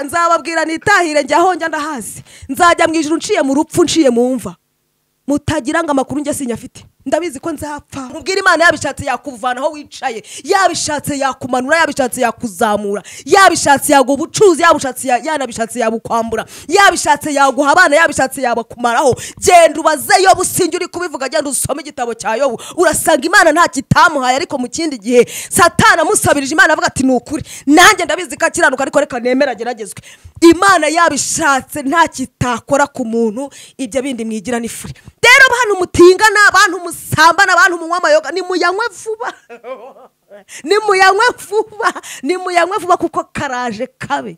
nzababwira nitahire njya aho njya ndahazi nzajya mu ijoro nciye mu rupfu nciye mu mva mutagira ngo amakuru njye sinyafite ndabizi ko nzapfa mubwira imana yabishatse yakuvana aho wicaye yabishatse yakumanura yabishatse yakuzamura yabishatse yaguha ubucuruzi yabishatse yanabishatse yabukwambura yabishatse yaguha abana yabishatse yabakumaraho genda ubazeyo businge uri kubivuga genda usome igitabo cya yobu urasanga imana nta kitamuhaye ariko mu kindi gihe satana amusabirije imana avuga ati ni ukuri nanjye ndabizi ko akiranuka ariko reka nemera ageragezwe imana yabishatse nta kitakora ku muntu ibyo bindi mwigira ni fure rero bantu mutingana bantu mu musambana abantu munywa amayoga nimuyanywe vuba nimuyanywe vuba nimuyanywe vuba kuko karaje kabe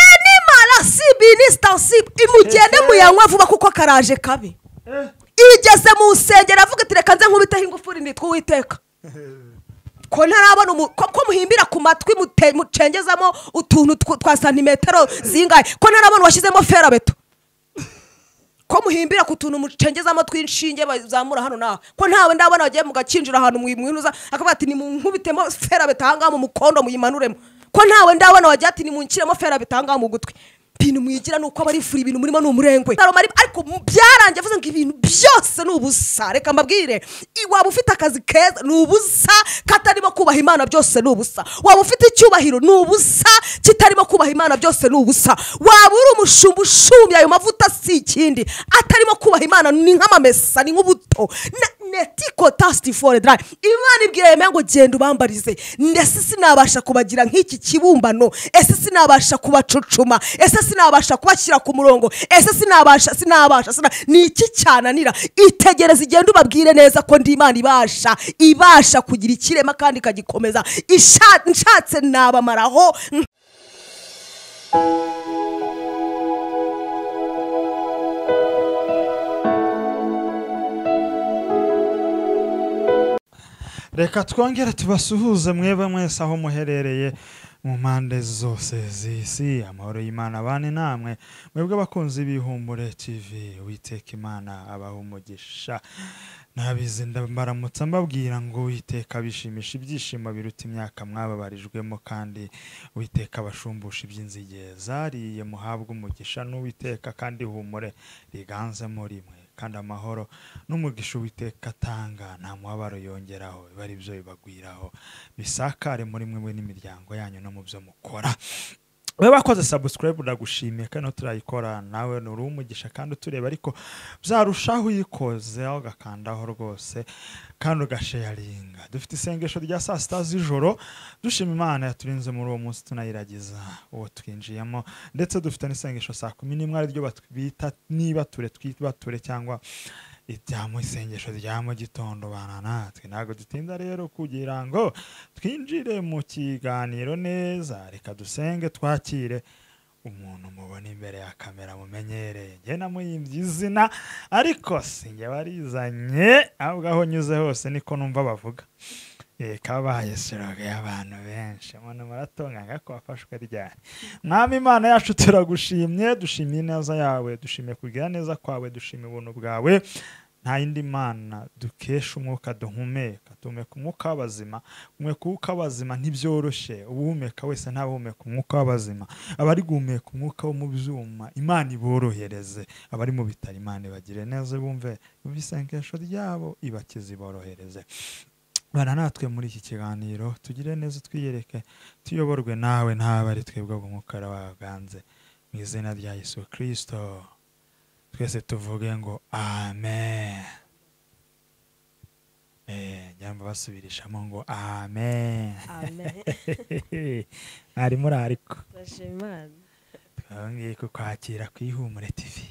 inimana si minisita si imugende muyanywe vuba kuko karaje kabe igeze mu nsengero avuga ati reka nze nkubiteho ingufuri nitwe uwiteka ko ntarabona ko muhimbira ku matwi mucengezamo utuntu twa santimetero zingahe ko ntarabona washyizemo ferabeto ko muhimbira ku tuntu mucengezamo tw'inshinge bazamura hano nawe ko ntawe ndabona bagiye mugakinjira ahantu mwinuza akavuga ati nimunkubitemo ferabeto ahangaha mu mukondo muyimanuremo ko ntawe ndabona wagiye ati nimunshyiremo ferabeto ahangaha mu gutwi ibintu mwigira ni uko aba ari ibintu murimo ni umurengwe ariko byarangiye avuze ngo ibintu byose ni ubusa reka mbabwire waba ufite akazi keza ni ubusa katarimo kubaha imana byose ni ubusa waba ufite icyubahiro ni ubusa kitarimo kubaha imana byose ni ubusa waba uri umushumba ushumye ayo mavuta si ikindi atarimo kubaha imana ni nk'amamesa ni nk'ubuto netiko tasiti fore darayi imana ibwira ngo genda ubambarize ese sinabasha kubagira nk'iki kibumbano ese sinabasha kubacucuma ese sinabasha kubashyira ku murongo ese sinabasha sinabasha ni iki cyananira itegereza igenda ubabwire neza ko ndi imana ibasha ibasha kugira ikirema kandi ikagikomeza nshatse nabamaraho reka twongere tubasuhuze mwebwe mwese aho muherereye mu mpande zose z'isi amahoro y'imana abane namwe mwebwe bakunze ibihumbure tv witeka imana abaha umugisha nabizi ndabaramutsa mbabwira ngo witeka bishimisha ibyishimo biruta imyaka mwababarijwemo kandi witeka abashumbusha iby'inzige zariye muhabwe umugisha n'uwiteka kandi humure riganze muri mwe kandi amahoro n'umugisha uwiteka atanga nta mubabaro yongeraho biba ari byo bibagwiraho bisakare muri mwe n'imiryango yanyu no mu byo mukora baba bakoze sabusikarayibu ndagushimiye kandi turayikora nawe uri umugisha kandi utureba ariko byarushaho uyikoze ugakandaho rwose kandi ugasheyaringa dufite isengesho rya saa sita z'ijoro dushima imana yaturinze muri uwo munsi tunayiragiza uwo twinjiyemo ndetse dufite n'isengesho saa kumi n'imwe ariryo bita nibature twibature cyangwa ibya mu isengesho rya mu gitondo natwe ntabwo dutinda rero kugira ngo twinjire mu kiganiro neza reka dusenge twakire umuntu mubona imbere ya kamera mumenyereye njye namuyimbye izina ariko sinjye warizanye ahubwo aho nyuze hose niko numva bavuga kabaye siroga y'abantu benshi umuntu muratunganya ko wafashwe ryari mwami imana yacu turagushimye dushimiye ineza yawe dushimiye kugira neza kwawe dushimiye ubuntu bwawe nta yindi mana dukesha umwuka duhumeka duhumeka umwuka w'abazima guhumeka umwuka w'abazima ntibyoroshye uwuhumeka wese ntabahumeka umwuka w'abazima abari guhumeka umwuka wo mu byuma imana iborohereze abari mu bitaro imana ibagire neza bumve mu isengesho ryabo ibakize iborohereze bana natwe muri iki kiganiro tugire neza twiyereke tuyoborwe nawe ntabe ari twebwe umwuka waganze mu izina rya yesu kirisito twese tuvuge ngo amen njyamba basubirishamo ngo amen mwari muri ariko twabonye ko kwakira ku ihumure tivi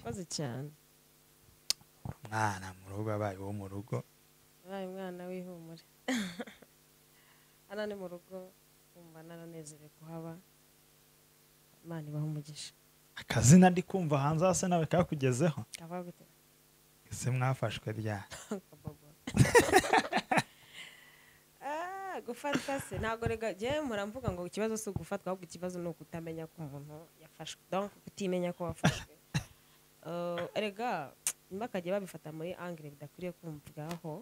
umwana mu rugo abaye uwo mu rugo abaye umwana w'ihumure hano ni mu rugo wumva naranezerewe kuhaba imana ibaha umugisha akazina ndi kumva hanze hasi nawe kakugezeho ese mwafashwe ryari gufatwa se ntabwo rega njyewe muramvuga ngo ikibazo si ugufatwa ahubwo ikibazo ni ukutamenya ko umuntu yafashwe donk kutimenya ko wafashwe rega nimba bakagiye babifata muri angire bidakwiriye kumvwaho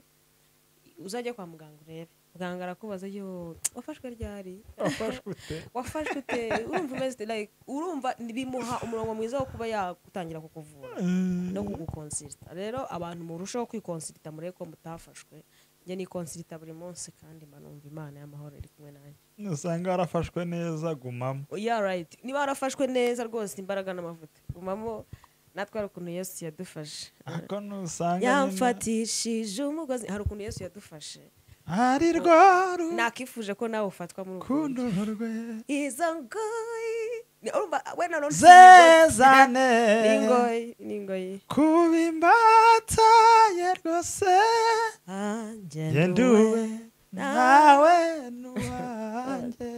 uzajya kwa muganga urebe muganga arakubaza yo wafashwe ryari wafashwe ute wafashwe ute urumva umeze ute like urumva bimuha umurongo mwiza wo kuba yagutangira kukuvura no kugukonsirita rero abantu murushaho kwikonsirita murebe ko mutafashwe njye nikonsirita buri munsi kandi mba numva imana y'amahoro iri kumwe nanjye usanga warafashwe neza gumamo ya rayiti niba warafashwe neza rwose imbaraga n'amavuta gumamo natwe hari ukuntu yesu yadufashe ariko nusanga nyine- yamfatishije umugozi hari ukuntu yesu yadufashe ari rwaru nakifuje ko nawe ufatwa muri ubwo buryo. kundororwe izo ngoyi Ni- urumva wenda none ufite zezane imigozi. ni ingoyi ni ingoyi kuba imbata ye rwose Anjye yenduwe nawe nuwanjye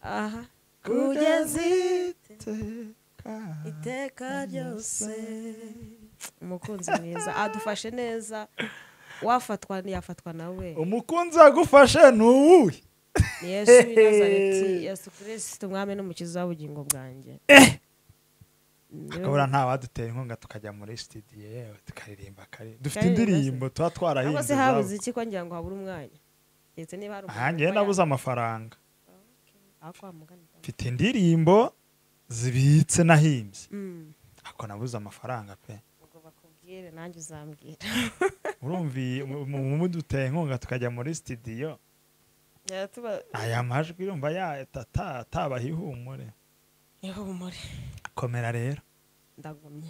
aha kugeza kugeza iteka iteka ryose umukunzi mwiza adufashe neza wafatwa yafatwa nawe umukunzi wagufashe ni uwuhe ni yesu w'i Nazareti, yesu kirisiti umwami n'umukiza w'ubugingo bwanjye Niwe akabura nta wadutera inkunga tukajya muri studio yewe tukaririmba kare dufite Karirimba se. indirimbo tuba cyangwa twarahinze se habuze izabo. iki ko ngira ngo habure umwanya ndetse niba hari aha njyewe umuntu nabuze amafaranga aho kwa muganira mfite indirimbo zibitse nahimbye Mm, ako nabuze amafaranga pe ubwo bakubwire nanjye uzambwira urumva iyi- mu- mu- mu muduteye inkunga tukajya muri studio Yaba tuba- aya majwi urumva yatabaha ihumure ihumure komera rero ndagumye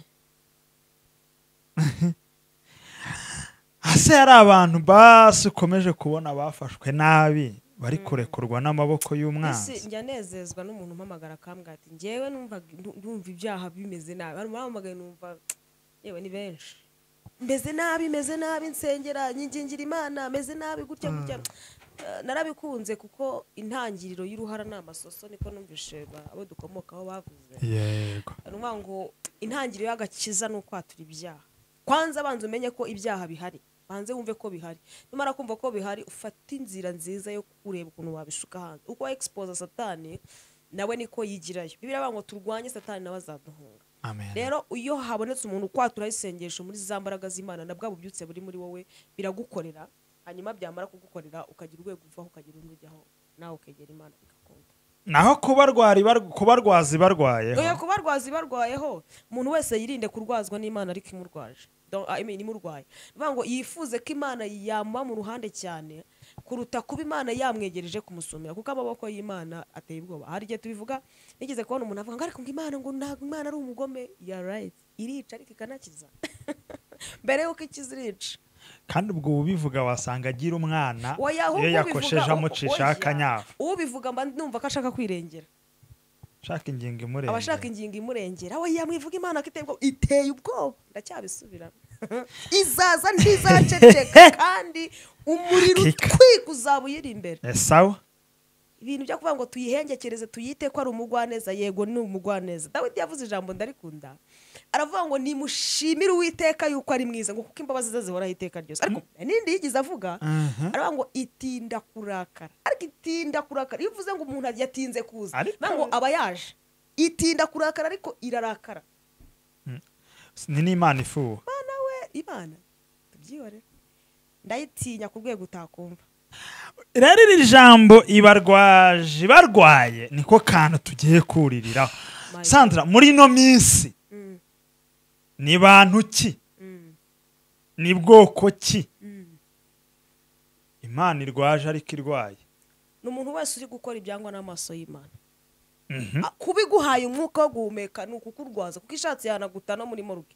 hasi hari abantu basi ukomeje kubona bafashwe nabi bari kurekurwa n'amaboko isi y'umwanzi njya nezezwa n'umuntu umpamagara akambwira ati njyewe numva- ndu- ndumva ibyaha bimeze nabi hari umuhamagaye numva yewe ni benshi meze nabi meze nabi nsengera nyingingira imana meze nabi gutya gutya Eh, narabikunze kuko intangiriro y'uruhara ni amasoso niko numvishe ba- abo dukomokaho bavuze yego ni ukuvuga ngo intangiriro y'agakiza ni ukwatura ibyaha kwanza banza umenye ko ibyaha bihari banze wumve ko bihari nimara kumva ko bihari ufate inzira nziza yo kureba ukuntu wabishuka hanze uko exposa satani nawe niko yigirayo bibiri avuga ngo turwanye satani nawe azaduhunga amen rero iyo habonetse umuntu ukwatura isengesho muri za mbaraga z'imana na bwa bubyutse buri muri wowe biragukorera hanyuma byamara kugukorera ukagira urwego uvaho ukagira undi ujyaho nawe ukegera imana bigakunda naho kuba rwari bar- kuba rwazi oya barwayeho kuba rwazi barwayeho umuntu wese yirinde kurwazwa n'imana ariko imurwaje Don't- I mean, imurwaye ni ukuvuga ngo yifuze ko imana yamuba mu ruhande cyane kuruta kuba imana yamwegereje kumusumira kuko amaboko y'imana ateye ubwoba hari igihe tubivuga nigeze kubona umuntu avuga ngo ariko ngo imana ngo ntabwo imana ari umugome ya right irica ariko ikanakiza mbere y'uko ikiza irica kandi ubwo ubivuga wasanga agira umwana Oya, ahubwo iyo ubivuga- yakosheje amucisha oya. akanyafu ubivuga mba numva ko ashaka kwirengera shaka ingingo imurengera abashaka ingingo imurengera we yamwivuga imana ko iteye ubwoba iteye ubwoba ndacyabisubiramo izaza ntizaceceka kandi umuriro Kika. utwika uzaba uyiri imbere esawu ibintu byo kuvuga ngo tuyihengekereze tuyite ko ari umugwaneza yego ni umugwaneza dawidi yavuze ijambo ndarikunda aravuga ngo nimushimire uwiteka yuko ari mwiza ngo kuko imbabazi ze zihoraho iteka ryose ariko hari n'indi yigeze avuga Mhm. aravuga ngo itinda kurakara ariko itinda kurakara iyo uvuze ngo umuntu yatinze kuza Ariko- bivuga ngo aba yaje itinda kurakara ariko irarakara ni n'imana ifuwe imana we imana tubyihorere ndayitinya ku rwego utakumva rero iri jambo ibarwaje barwaye niko kantu tugiye kuririraho My sandra muri ino minsi Mm, ni bantu ki mm, ni bwoko ki mm. imana irwaje ariko irwaye ni umuntu wese uri gukora ibyangwa n'amaso y'imana Mhm. Ah, kuba iguhaye umwuka wo guhumeka ni ukukurwaza kuko ishatse yanaguta no muri moruge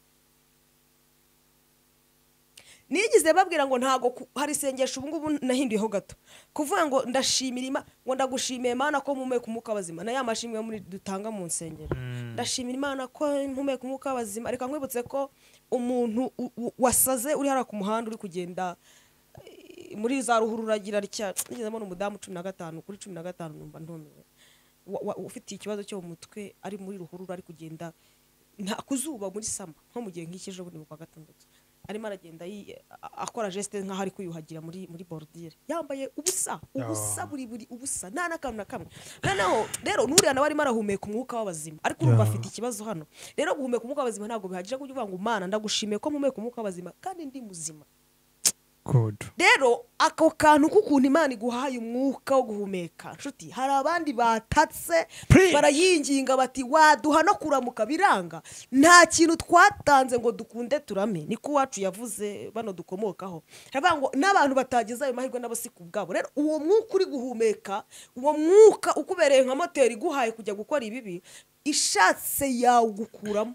nigize babwira ngo ntago ku- hari isengesho ubu ngubu nahinduyeho gato kuvuga ngo ndashimira Imana ngo ndagushimiye Mana ko mpumeka umwuka w'abazima na ya mashimwe muri dutanga mu nsengero ndashimira Imana ko mpumeka umwuka w'abazima reka nkwibutse ko umuntu u- u- wasaze uri hariya ku muhanda uri kugenda eh, muri za ruhururagira rya nigeze mbona umudamu cumi na gatanu kuri cumi na gatanu numva ntumiwe wa- wa- ufite ikibazo cyo mu mutwe ari muri ruhurura ari kugenda nta kuzuba muri sama nko mu gihe nk'iki ejo bundi mu kwa gatandatu arimo aragenda yi- a- akora geste nk'aho ari kwiyuhagira muri muri borudire yambaye ubusa ubusa Oh. buri buri ubusa nta n'akantu na kamwe noneho rero n'uriya nawe arimo arahumeka umwuka w'abazima ariko urumva Yeah. afite ikibazo hano rero guhumeka umwuka w'abazima ntabwo bihagije kuko uvuga ngo mana ndagushimiye ko mpumeka umwuka w'abazima kandi ndi muzima good rero ako kantu k'ukuntu imana iguhaye umwuka wo guhumeka nshuti hari abandi batatse Please. barayinginga bati waduha no kuramuka biranga nta kintu twatanze ngo dukunde turame niko uwacu yavuze bano dukomokaho haravuga ngo n'abantu batagize ayo mahirwe nabo si ku bwabo rero uwo mwuka uri guhumeka uwo mwuka ukubereye nka moteri iguhaye kujya gukora ibibi ishatse yawugukuramo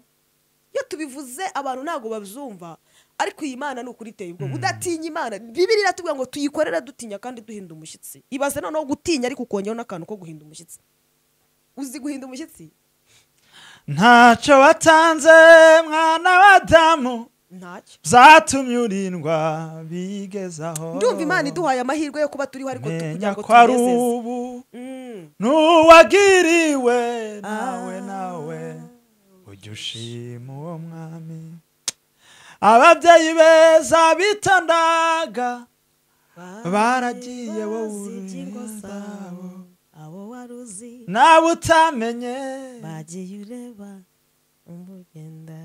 iyo tubivuze abantu ntabwo babyumva ariko iyi mana ni ukuri iteye ubwoba udatinya imana bibiri iratubwira ngo tuyikorera dutinya kandi duhinda umushyitsi ibaze noneho gutinya ariko ukongeraho n'akantu ko guhinda umushyitsi uzi guhinda umushyitsi ntacyo watanze mwana w'adamu ntacyo byatumye urindwa bigezaho ndumva imana iduhaye amahirwe yo kuba turiho ariko tu- kugira menya ngo ko ari tunezeze ubu Mm. n'uwagiriwe nawe nawe ujya ushima uwo mwami ababyeyi beza bitandaga baragiye wowe Bazi iby'ingo uri indabo. zabo, abo wari uzi nawe utamenye bagiye ureba umugenda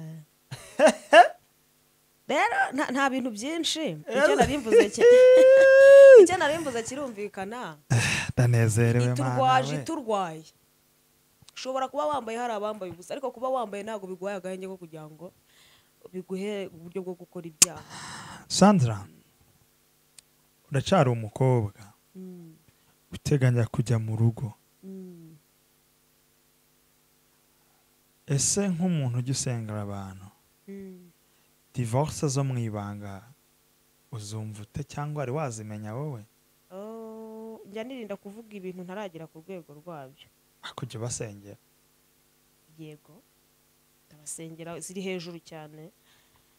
rero nta- nta bintu byinshi icyo narimbuze ki- icyo narimbuze kirumvikana ndanezerewe iturwaje iturwaye ushobora kuba wambaye hari abambaye ubusa ariko kuba wambaye ntabwo biguhaye agahenge ko kugira ngo biguhe uburyo bwo gukora ibyaha sandra uracyari umukobwa uteganya kujya mu rugo ese nk'umuntu ujya usengera abantu divorce zo mu ibanga uzumva ute cyangwa wari wazimenya wowe Oh, njya nirinda kuvuga ibintu ntaragera ku rwego rwabyo akujya ubasengera yego ndabasengera ziri hejuru cyane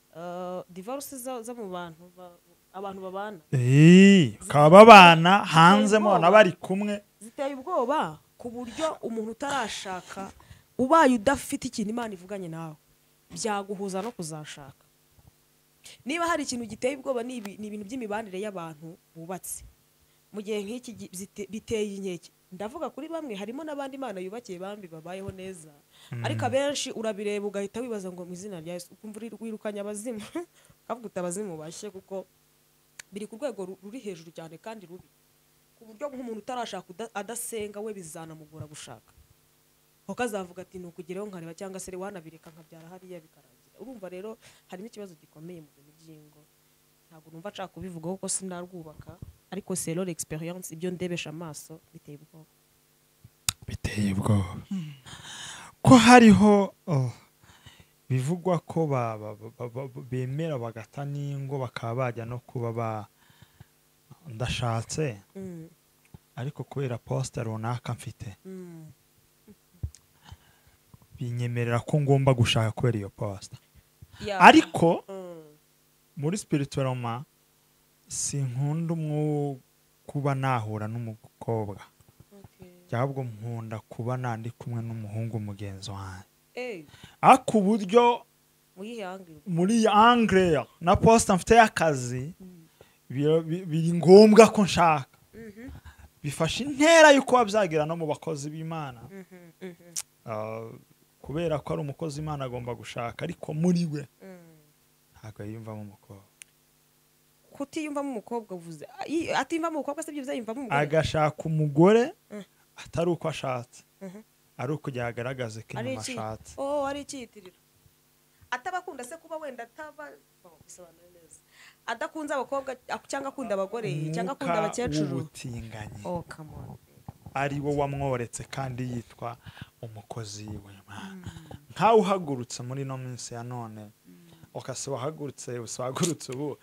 Uh, divorce zo zo mu bantu ba- abantu babana Eee, bakaba babana hanze mubona bari kumwe ziteye ubwoba ku buryo umuntu utarashaka ubaye udafite ikintu imana ivuganye nawe byaguhuza no kuzashaka niba hari ikintu giteye ubwoba ni ibi- ni ibintu by'imibanire y'abantu bubatse mu gihe nk'iki gi- zite- biteye inkeke ndavuga kuri bamwe harimo n'abandi imana yubakiye bambi babayeho neza ariko abenshi urabireba ugahita wibaza ngo mu izina rya yesu ukumva uri- wirukanye abazimu ukavuga uti abazimu bashye kuko biri ku rwego ru- ruri hejuru cyane kandi rubi ku buryo nk'umuntu utarashaka uda- adasenga we bizanamugora gushaka kuko azavuga ati nukugereho nkareba cyangwa se wanabireka nkabyara hariya bikarangira urumva rero harimo ikibazo gikomeye mu bintu by'ingo ntabwo numva nshaka kubivugaho kuko sinarwubaka ariko selore experience ibyo ndebesha amaso biteye ubwoba biteye ubwoba ko hariho oh, bivugwa ko ba- ba- ba- ba- ba- bemera bagata n'ingo bakaba bajya no kuba ba ndashatse Mm, ariko kubera posita runaka mfite mm. binyemerera ko ngomba gushaka kubera iyo posita Yeah. ariko Mm, muri sipiritoroma sinkunda umwu kuba nahura n'umukobwa okay. ahubwo nkunda kuba nandi kumwe n'umuhungu mugenzi wanjye Eh, ariko uburyo muyihe angle? muri angere na posita mfite y'akazi bira- bi- biri ngombwa ko nshaka bifashe intera yo kuba byagira no mu bakozi b'imana Mhm, mhm, Ah, kubera ko ari umukozi imana agomba gushaka ariko muri we mm. ntabwo yiyumvamo umukobwa kutiyumvamo umukobwa uvuze Ayi- atiyumvamo umukobwa se byo byayumvamo umugore agashaka umugore Mm. atari uko ashatse Mhm. ari uko agaragaza ko inyuma ashatse oh ari icyiyitiriro ataba akunda se kuba wenda ataba oh, bisobanura neza adakunze abakobwa ak- cyangwa akunda abagore cyangwa akunda Umwuka abakecuru w'ubutinganyi oh come on ari wo wamworetse kandi yitwa umukozi w'imana nkawe uhagurutse muri ino minsi ya none ukase wahagurutse usahagurutse ubu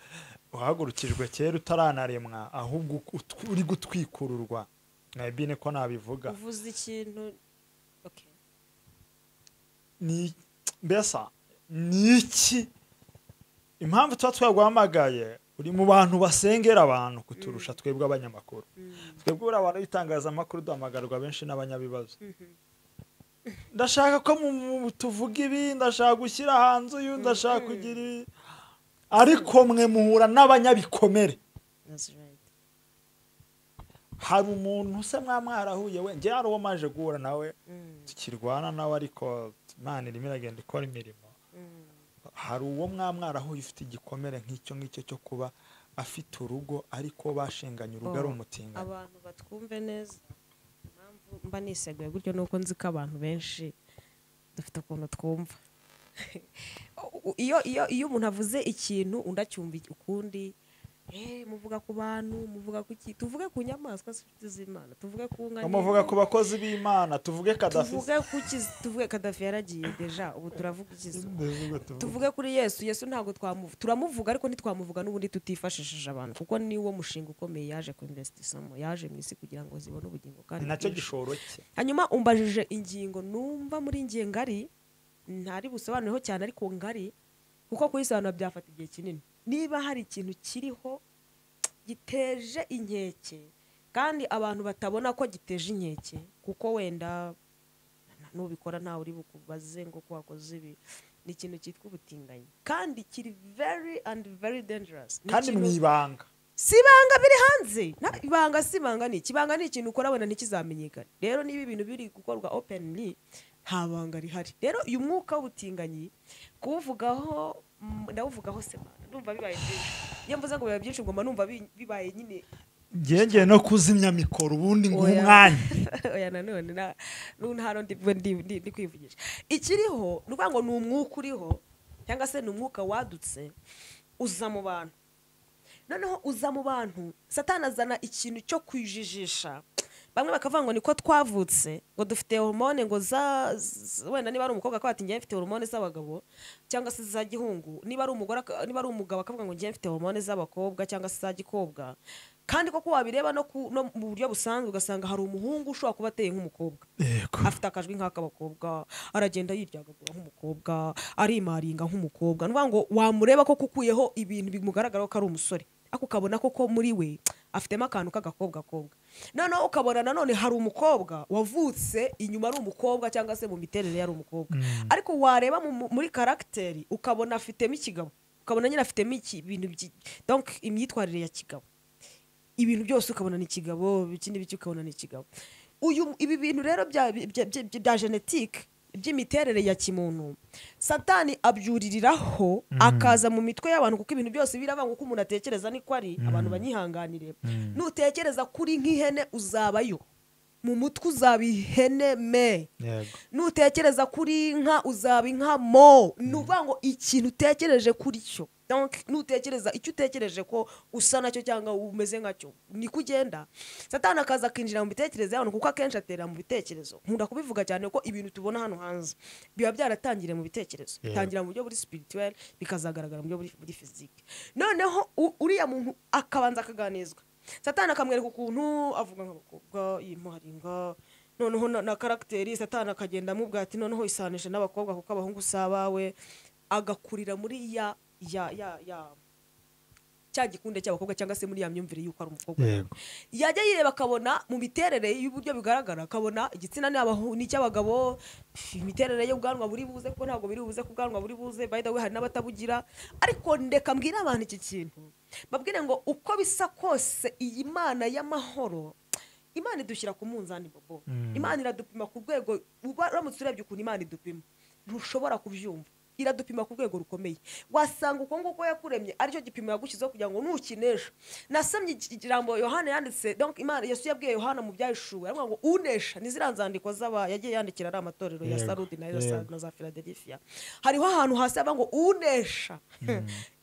uhagurukijwe kera utaranaremwa ahubwo ut- uri gutwikururwa maybe niko nabivuga uvuze ikintu okay ni mbesa ni iki impamvu tuba twaguhamagaye uri mu bantu basengera abantu kuturusha twebwe abanyamakuru twebwe buriya abantu b'itangazamakuru duhamagarwa benshi n'abanyabibazo ndashaka ko mu- mu- tuvuga ibi ndashaka gushyira hanze uyu ndashaka kugira ibi ariko mwe muhura n'abanyabikomere that's right hari umuntu se mwa mwarahuye we ngewe hari uwo maje guhura nawe mm, tukirwana nawe ariko imana irimo iragenda ikora imirimo mm, hari uwo mwamwaraho ufite igikomere nk'icyo ngicyo cyo kuba afite urugo ariko bashinganye urugo ari umutingano abantu batwumve neza impamvu mba niseguye gutyo ni uko nzi ko abantu benshi dufite ukuntu twumva iyo iyo iyo umuntu avuze ikintu undi acyumva ukundi eh, muvuga ku bantu muvuga ku ki tuvuge ku nyamaswa zifite z'imana tuvuge ku nka bamuvuga nini, ku bakozi b'imana tuvuge kadafi tuvuge ku kiz- tuvuge kadafi yaragiye deja ubu turavuga ikizu Tuvuge- tuvuge. tuvuge kuri yesu yesu ntabwo twamuvuga turamuvuga ariko ntitwamuvuga n'ubundi tutifashishije abantu kuko ni wo mushinga ukomeye yaje ku investissement yaje mu isi kugira ngo zibone ubugingo kandi ni nacyo bwinshi. gishoro cye hanyuma umbajije ingingo numva muri njye ngari ntari busobanureho cyane ariko ngari kuko kuyisobanura byafata igihe kinini niba hari ikintu kiriho giteje inkeke kandi abantu batabona ko giteje inkeke kuko wenda na- nubikora ntawe uri bukubaze ngo ko wakoze ibi ni ikintu cyitwa ubutinganyi kandi kiri very and very dangerous Ni kandi mu ikintu- ibanga si ibanga biri hanze Na- ibanga si ibanga ni iki ibanga ni ikintu ukora wenda ntikizamenyekane rero niba ibintu biri gukorwa openly nta banga rihari rero uyu mwuka w'ubutinganyi kuwuvugaho mm, ndawuvugaho se mwana ndumva bibaye byinshi iyo mvuze ngo bibaye byinshi ngomba numva bi- bibaye nyine ngenge no kuzimya mikoro ubundi nguha Oya. umwanya oya nanone na nu- nta rundi we ndi ndi- ndi kwivugisha ikiriho ni ukuvuga ngo ni umwuka uriho cyangwa se ni umwuka wadutse uza mu bantu noneho uza mu bantu satani azana ikintu cyo kwijijisha bamwe bakavuga ngo niko twavutse ngo dufite hormone ngo za z- wenda niba ari umukobwa akavuga ati njyewe mfite hormone z'abagabo cyangwa se za gihungu niba ari umugore aka- niba ari umugabo akavuga ngo njyewe mfite hormone z'abakobwa cyangwa se za gikobwa kandi koko wabireba no, ku, no mu buryo busanzwe ugasanga hari umuhungu ushobora kuba ateye nk'umukobwa yego afite akajwi nk'ak'abakobwa aragenda yiryagagura nk'umukobwa arimaringa nk'umukobwa ni ukuvuga ngo wamureba ko kukuyeho ibintu bimugaragaraho ko ari umusore ariko ukabona koko muri we afitemo akantu k'agakobwa kobwa noneho ukabona nanone hari umukobwa wavutse inyuma ari umukobwa cyangwa se mu miterere yari umukobwa ariko wareba mu- mu- muri karagiteri ukabona afitemo ikigabo ukabona nyine afitemo iki- ibintu byi- donc imyitwarire ya kigabo ibintu byose ukabona ni ikigabo ikindi biki ukabona ni ikigabo uyu ibi bintu rero bya bya- bya- bya genetike by'imiterere ya kimuntu satani abyuririraho akaza mu mitwe y'abantu kuko ibintu byose birabanga uko umuntu atekereza niko ari abantu banyihanganire nutekereza kuri nk'ihene uzabayo mu mutwe uzaba ihene me yego nutekereza kuri inka uzaba inka mo ni ukuvuga ngo ikintu utekereje kuri cyo Donc, nutekereza icyo utekereje ko usa nacyo cyangwa umeze nkacyo niko ugenda satani akaza akinjira mu bitekerezo y'abantu kuko akenshi atera mu bitekerezo nkunda kubivuga cyane ko ibintu tubona hano hanze biba byaratangiriye mu bitekerezo Yego. bitangira mu buryo buri spirituel bikazagaragara mu buryo buri- buri physique noneho u- uriya muntu akabanza akaganizwa satani akamwereka ukuntu avuga nk'abakobwa yimuharinga noneho na, na karagiteri satani akagenda amubwira ati noneho isanisha n'abakobwa kuko abahungu si abawe agakurira muri ya ya ya ya cya gikunde cy'abakobwa cyangwa se muri ya myumvire y'uko ari umukobwa yego yajya yireba akabona mu miterere y'uburyo bigaragara akabona igitsina ni abahu- ni icy'abagabo pf, imiterere y'ubwanwa buri buze kuko ntabwo biri buze ko ubwanwa buri buze by the way hari n'abatabugira ariko ndeka mbwire abantu iki kintu babwire ngo uko bisa kose iyi mana y'amahoro imana idushyira ku munzani bobo imana iradupima ku rwego uba- uramutse urebye ukuntu imana idupima ntushobora kubyumva iradupima ku rwego rukomeye wasanga uko nguko yakuremye aricyo gipimo yagushyizeho kugira ngo nukinesha nasamye iki- ikirango yohana yanditse donc imana yesu yabwiye yohana mu byahishuwe aravuga ngo unesha ni ziriya nzandiko z'aba yagiye yandikira ari amatorero ya Yego, sarudi na yego. za- na za filadelifiya hariho ahantu hasi haba ngo unesha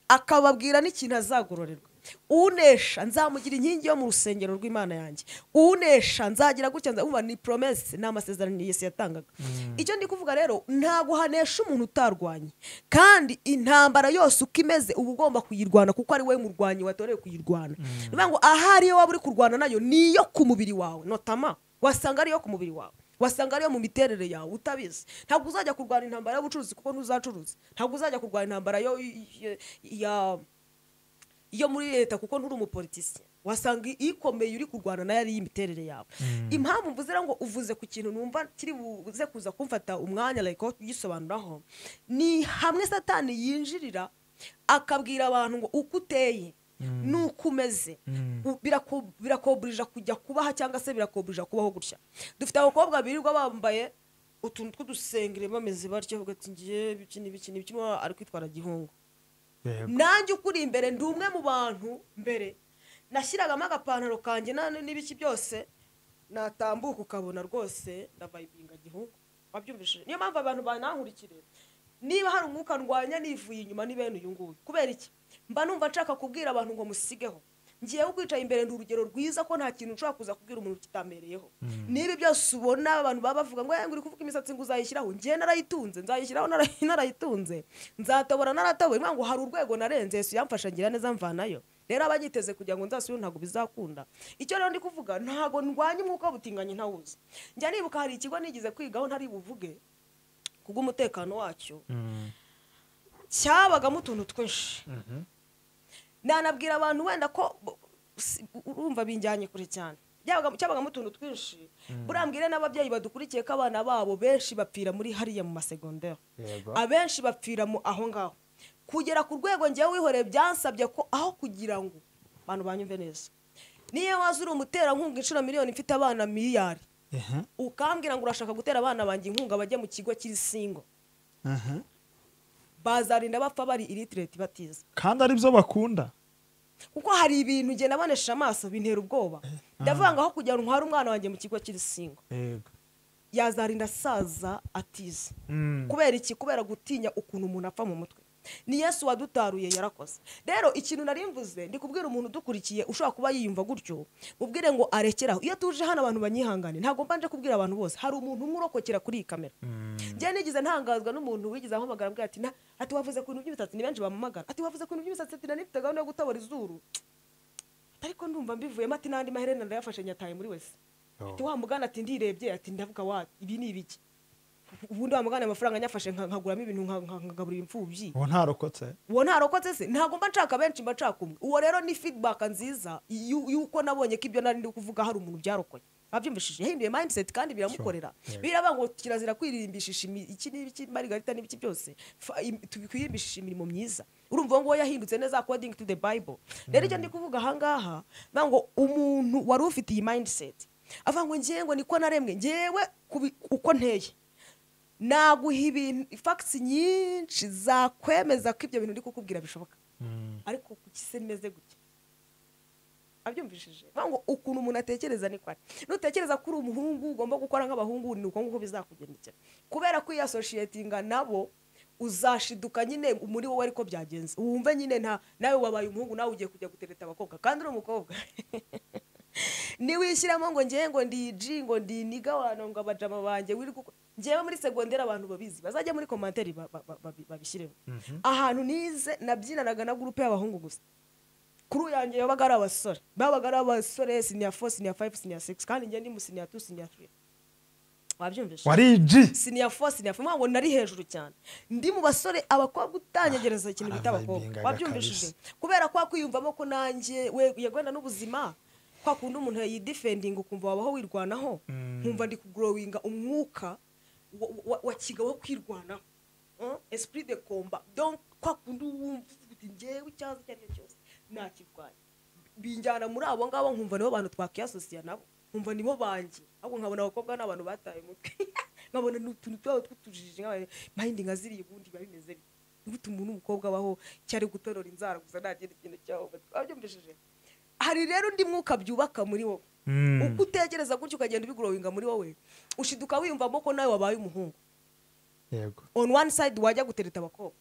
akababwira n'ikintu azagororerwa unesha nzamugira inkingi yo mu rusengero rw'imana yanjye unesha nzagira gutya nzabumva ni promese ni amasezerano yesu yatangaga icyo ndi kuvuga rero ntabwo hanesha umuntu utarwanye kandi intambara yose uko imeze uba ugomba kuyirwana kuko ari wowe murwanyi watorewe kuyirwana ni ukuvuga ngo ahari iyo waba uri kurwana nayo ni iyo ku mubiri wawe notama wasanga ariyo ku mubiri wawe wasanga ariyo mu miterere yawe utabizi ntabwo uzajya kurwana intambara y'ubucuruzi kuko ntuzacuruza ntabwo uzajya kurwana intambara yo yo- ya iyo muri leta kuko nturi umupolitisiye wasanga ikomeye uri kurwana nayo ari iy'imiterere yawe impamvu mvuze rero ngo uvuze ku kintu numva kiri buze kuza kumfata umwanya reka ugisobanuraho ni hamwe satani yinjirira akabwira abantu ngo uko uteye n'uko umeze u- birako- birakoburija kujya kubaha cyangwa se birakoburija kubaho gutya dufite abakobwa birirwa bambaye utuntu tw'udusengere bameze batyo bavuga ati ngiye bikini bikini bikini ariko kwitwara gihungu Yego. nanjye ukuri imbere ndi umwe mu bantu mbere nashyiragamo agapantaro kanjye na- n'ibiki byose natambuka ukabona rwose ndavayibinga gihugu wabyumvishije niyo mpamvu abantu banankurikire niba hari umwuka ndwanya nivuye inyuma ni bene uyu nguyu kubera iki mba numva nshaka kubwira abantu ngo musigeho ngiyeho ukwicaye imbere ndi urugero rwiza ko nta kintu ushobora kuza kubwira umuntu kitambereyeho niba byose ubona abantu baba bavuga ngo "Eh, ngo uri kuvuga imisatsi ngo uzayishyiraho ngewe narayitunze nzayishyiraho nara- narayitunze nzatobora naratobora niyo ngo hari urwego narenze yesu yamfasha ngira neza mvanayo rero abanyiteze kugira ngo nzasubire ntabwo bizakunda icyo rero ndi kuvuga ntabwo ndwanya umwuka w'ubutinganyi ntawuzi njya nibuka hari ikigo nigeze kwigaho ntari buvuge ku bw'umutekano wacyo cyabagamo utuntu twinshi nanabwira abantu wenda ko bo- si- urumva binjyanye kure cyane Byabaga- cyabagamo utuntu twinshi burambwire n'ababyeyi badukurikiye ko abana babo benshi bapfira muri hariya mu masegonderi Yego. abenshi bapfira mu aho ngaho kugera ku rwego njyewe wihoreye byansabye ko aho kugira ngo abantu banyumve neza niyo waza uri umuterankunga inshuro miliyoni mfite abana miliyari Ehe, ukambwira ngo urashaka gutera abana banjye inkunga bajye mu kigo cy'isingo ehe. bazarinda bapfa bari iritireti batiza kandi aribyo bakunda kuko hari ibintu njye nabonesha amaso bintera ubwoba ndavuga ngo aho kugira ngo ntware umwana wanjye mu kigo cy'irisingo yego yazarinda asaza atiza Mm. kubera iki kubera gutinya ukuntu umuntu apfa mu mutwe ni yesu wadutaruye yarakoze rero ikintu nari mvuze ndi kubwira umuntu udukurikiye ushobora kuba yiyumva gutyo mubwire ngo arekeraho iyo tuje hano abantu banyihangane ntabwo mbanje kubwira abantu bose hari umuntu umwe urokokera kuri iyi kamera njye nigize ntangazwa n'umuntu wigeze ampamagara ambwira ati "Na- ati wavuze ku bintu by'imisatsi ni benshi bampamagara ati wavuze ku bintu by'imisatsi ati nanifite gahunda yo gutobora izuru ariko ndumva mbivuyemo ati n'andi maherena ndayafashe nyataye muri wese ati wa mugana ati ndirebye ati ndavuga wa ibi ni ibiki ubundi wa mugana amafaranga nyafashe nka- nkaguramo ibintu nka- nka- nkagaburira imfubyi ubu ntarokotse uwo ntarokotse se ntabwo mba nshaka benshi mba nshaka umwe uwo rero ni feedback nziza yu- y'uko nabonye ko ibyo nari ndi kuvuga hari umuntu byarokoye abyumvishije yahinduye mindset kandi biramukorera biraba ngo kirazira kwirimbishisha imi- iki n'ibiki marigarita n'ibiki byose Fa- im- tubikwimbishisha imirimo myiza urumva ngo yahindutse neza according to the bible rero icyo ndi kuvuga ahangaha ngira ngo umuntu wari ufite iyi mindset avuga ngo ngewe ngo niko naremwe ngewe kubi- uko nteye naguha ibintu ifagisi nyinshi zakwemeza ko ibyo bintu ndi kukubwira bishoboka ariko kuki se meze gutya abyumvishije Vuga ngo ukuntu umuntu atekereza ni kwari nutekereza ko uri umuhungu ugomba gukora nk'abahungu ni uko nguko bizakugendekera kubera ko iyo asoshiyetinga nabo uzashiduka nyine muri wowe ariko byagenze wumve nyine nta nawe wabaye umuhungu nawe ugiye kujya gutereta abakobwa kandi uri umukobwa niwishyiramo ngo ngewe ngo ndi ji ngo ndi niga wano ngo abajama banjye wiri kuko ngewe muri segonderi abantu babizi bazajya muri komantere ba- ba- ba- babi- babishyireho ahantu nize nabyinanaga na gurupe y'abahungu gusa kuri yanjye yabaga ari abasore babaga ari abasore siniya fo siniya fayive siniya sigisi kandi njye ndi mu siniya tu siniya tiri wabyumvise wari iji siniya fo siniya fo ntabwo nari hejuru cyane ndi mu basore abakobwa utanyegereza ikintu bita abakobwa Abayibingaga wabyumvishije kubera kwa kwiyumvamo ko nanjye we yagwenda n'ubuzima kwa kundi umuntu yidifendinga ukumva wabaho wirwanaho nkumva ndi kugorowinga umwuka wa- wa- wa kigabo wo kwirwanaho Mm? esprit de combat donc kwa kundi wumva uti ngewe icyazo icyo ari cyo cyose nakirwanya binjyana muri abo ngabo nkumva nibo bantu twakiyasosiya nabo nkumva nibo banjye ahubwo nkabona abakobwa ni abantu bataye umutwe nkabona ni utuntu twabo tw'utujiji mpayindinga ziriya ubundi biba bimeze bityo gute umuntu w'umukobwa abaho cyari gutorora inzara gusa ntagira ikintu cyaho wabyumvishije hari rero undi mwuka byubaka muri wowe Mm. uko utekereza gutyo ukagenda ubigorowinga muri wowe ushiduka wiyumvamo ko nawe wabaye umuhungu yego on one side wajya gutereta abakobwa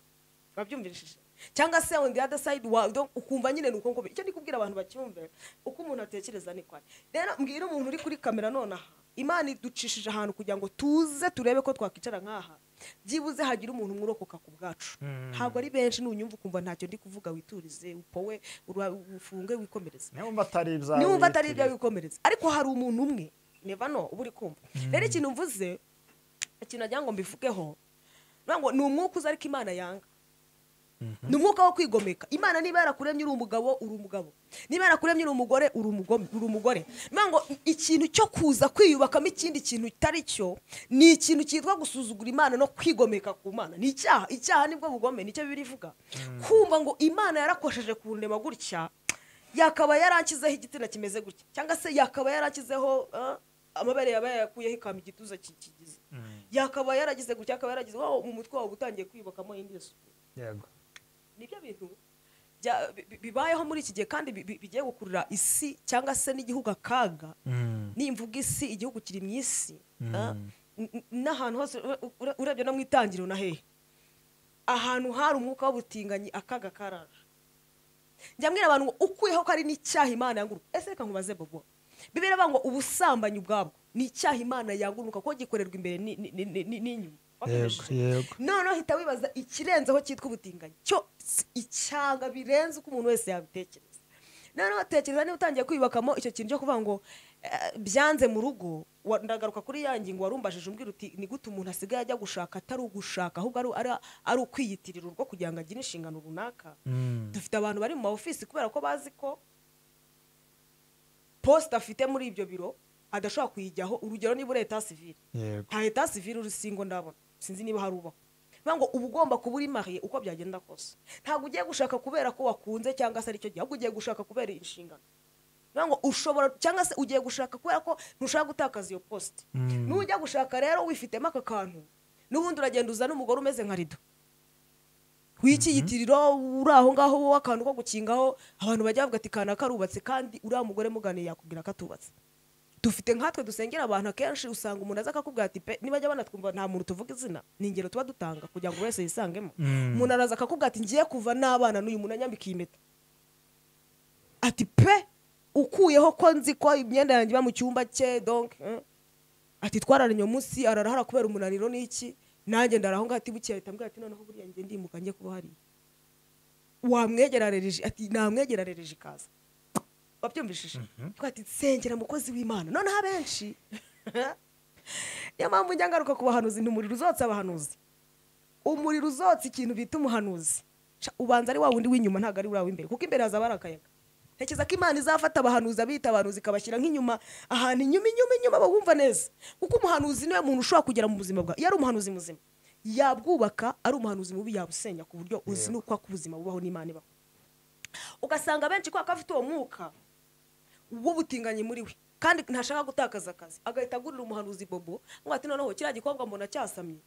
wabyumvishije cyangwa se on the other side wa- do- ukumva nyine ni uko nguko icyo ndi kubwira abantu bacyumve uko umuntu atekereza ni kwari rero mbwira umuntu uri kuri kamera nonaha imana iducishije ahantu kugira ngo tuze turebe ko twakwicara nk'aha byibuze hagira umuntu umwurokoka ku bwacu ntabwo ari benshi nunyumva ukumva ntacyo ndi kuvuga witurize upowe ura- ufunge wikomereze niba mba atari ibyawe niwumva atari ibyo wikomereza ariko hari umuntu umwe neva no uba uri kumva rero ikintu mvuze ikintu nagira ngo mbivugeho ngira ngo ni umwuka uza ariko imana yanga ni umwuka wo kwigomeka imana niba yarakuremye uri umugabo uri umugabo niba yarakuremye uri umugore uri umugome- uri umugore ngira ngo ikintu cyo kuza kwiyubakamo ikindi kintu kitari cyo ni ikintu cyitwa gusuzugura imana no kwigomeka ku mana ni icyaha icyaha nibwo bugome nicyo bibiri ivuga kumva ngo imana yarakosheje ku ndema gutya yakaba yarankizeho igitsina kimeze gutya cyangwa se yakaba yarankizeho eh, amabere yaba yayakuyeho ikamba igituza ki- kigize yakaba yaragize gutya akaba yaragize wawo mu mutwe wawe uba utangiye kwiyubakamo indi sura yego nibyo bintu bya- bi- bi- bibayeho muri iki gihe kandi bi- bi- bigiye gukurura isi cyangwa se n'igihugu akaga nimvuga isi igihugu kiri mu isi ah, n- n- n'ahantu hose ure- ure- urebye no mu itangiriro na hehe ahantu hari umwuka w'ubutinganyi akaga karaje njya mbwira abantu ngo ukuyeho ko ari n'icyaha imana yanguruka ese reka nkubaze bobo bibera bavuga ngo ubusambanyi ubwabwo ni icyaha imana yanguruka kuko gikorerwa imbere ni- ni- ni- ni- ni- n'inyuma yego yego noneho hita wibaza ikirenzeho cyitwa ubutinganyi cyo si icyanga birenze uko umuntu wese yabitekereza noneho tekereza niba utangiye kwiyubakamo icyo kintu cyo kuvuga ngo eh, byanze mu rugo wa- ndagaruka kuri ya ngingo wari umbajije umbwira uti ni gute umuntu asigaye ajya gushaka atari ugushaka ahubwo ari- ari ari ukwiyitirira urugo kugira ngo agire inshingano runaka dufite abantu bari mu ma ofisi kubera ko bazi ko posita afite muri ibyo biro adashobora kuyijyaho urugero niba uri eta sivire yego nta eta sivire uri singo ndabona sinzi niba hari ubaho bivuga ngo uba ugomba kuba uri mariye uko byagenda kose ntabwo ugiye gushaka kubera ko wakunze cyangwa se aricyo gihe ahubwo ugiye gushaka kubera inshingano bivuga ngo ushobora cyangwa se ugiye gushaka kubera ko ntushaka gutakaza iyo posite Mm. nujya gushaka rero wifitemo aka kantu n'ubundi uragenda uzana umugore umeze nka rido w'ikiyitiriro uri aho ngaho wowe akantu ko gukingaho abantu bajya bavuga ati kana karubatse kandi uriya mugore muganiye yakubwira ko atubatse dufite nkatwe dusengera abantu akenshi usanga umuntu aza akakubwira ati pe nibajya banatwumva nta muntu tuvuga izina ni ingero tuba dutanga kugira ngo buri wese yisangemo Mm. umuntu araza akakubwira ati ngiye kuva n'abana n'uyu muntu anyambika iyi mpeta ati pe ukuyeho ko nzi ko imyenda yanjye iba mu cyumba cye donc eh. ati twararanye uwo munsi ararahara kubera umunaniro n'iki nanjye ndaraho ngaho ati bukeye ahita ambwira ati noneho buriya njye ndimuka njye kuba hariya wamwegerarerije ati namwegerarerije ikaza wabyumvishije twa ati nsengera mukozi w'imana noneho abenshi niyo mpamvu njya ngaruka ku bahanuzi nti umuriro uzotse abahanuzi umuriro uzotse ikintu bita umuhanuzi Sha, ubanza ari wa wundi w'inyuma ntabwo ari uriya w'imbere kuko imbere hazaba hari akayaga ntekereza ko imana izafata abahanuzi abita abahanuzi ikabashyira nk'inyuma ahantu inyuma inyuma inyuma bawumva neza kuko umuhanuzi niwe muntu ushobora kugera mu buzima bwawe iyo ari umuhanuzi muzima yabwubaka ari umuhanuzi mubi yabusenya ku buryo uzi n'uko ubuzima bubaho n'imana ibaho ugasanga benshi kubera ko afite uwo mwuka w'ubutinganyi muri we kandi ntashaka gutakaza akazi agahita agurira umuhanuzi bobo ngo ati noneho kiriya gikobwa mbona cyasamye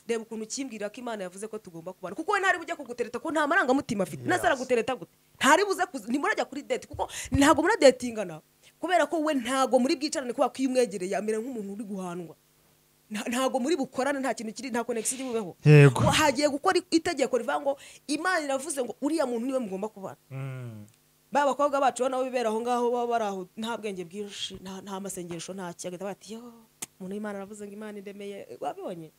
reba ukuntu kimbwira ko imana yavuze ko tugomba kubana kuko we ntari bujye kugutereta ko nta marangamutima afite Yes. ntazara gutereta gute ntari buze kuza ntimurajya kuri date kuko ntabwo muradetingana kubera ko we ntabwo muri bwicarane kubera ko iyo umwegereye amera nk'umuntu uri guhandwa Nta- ntabwo muri bukorane nta kintu kiri nta connection iri bubeho Yego. Ngo hagiye gukora itegeko rivuga ngo imana iravuze ngo uriya muntu niwe mugomba kubana ba bakobwa bacu nabo bibera aho ngaho baba bari aho nta bwenge bwinshi nta nta masengesho nta kiyaga bati yo umuntu w'imana aravuze ngo imana iremeye wabibonye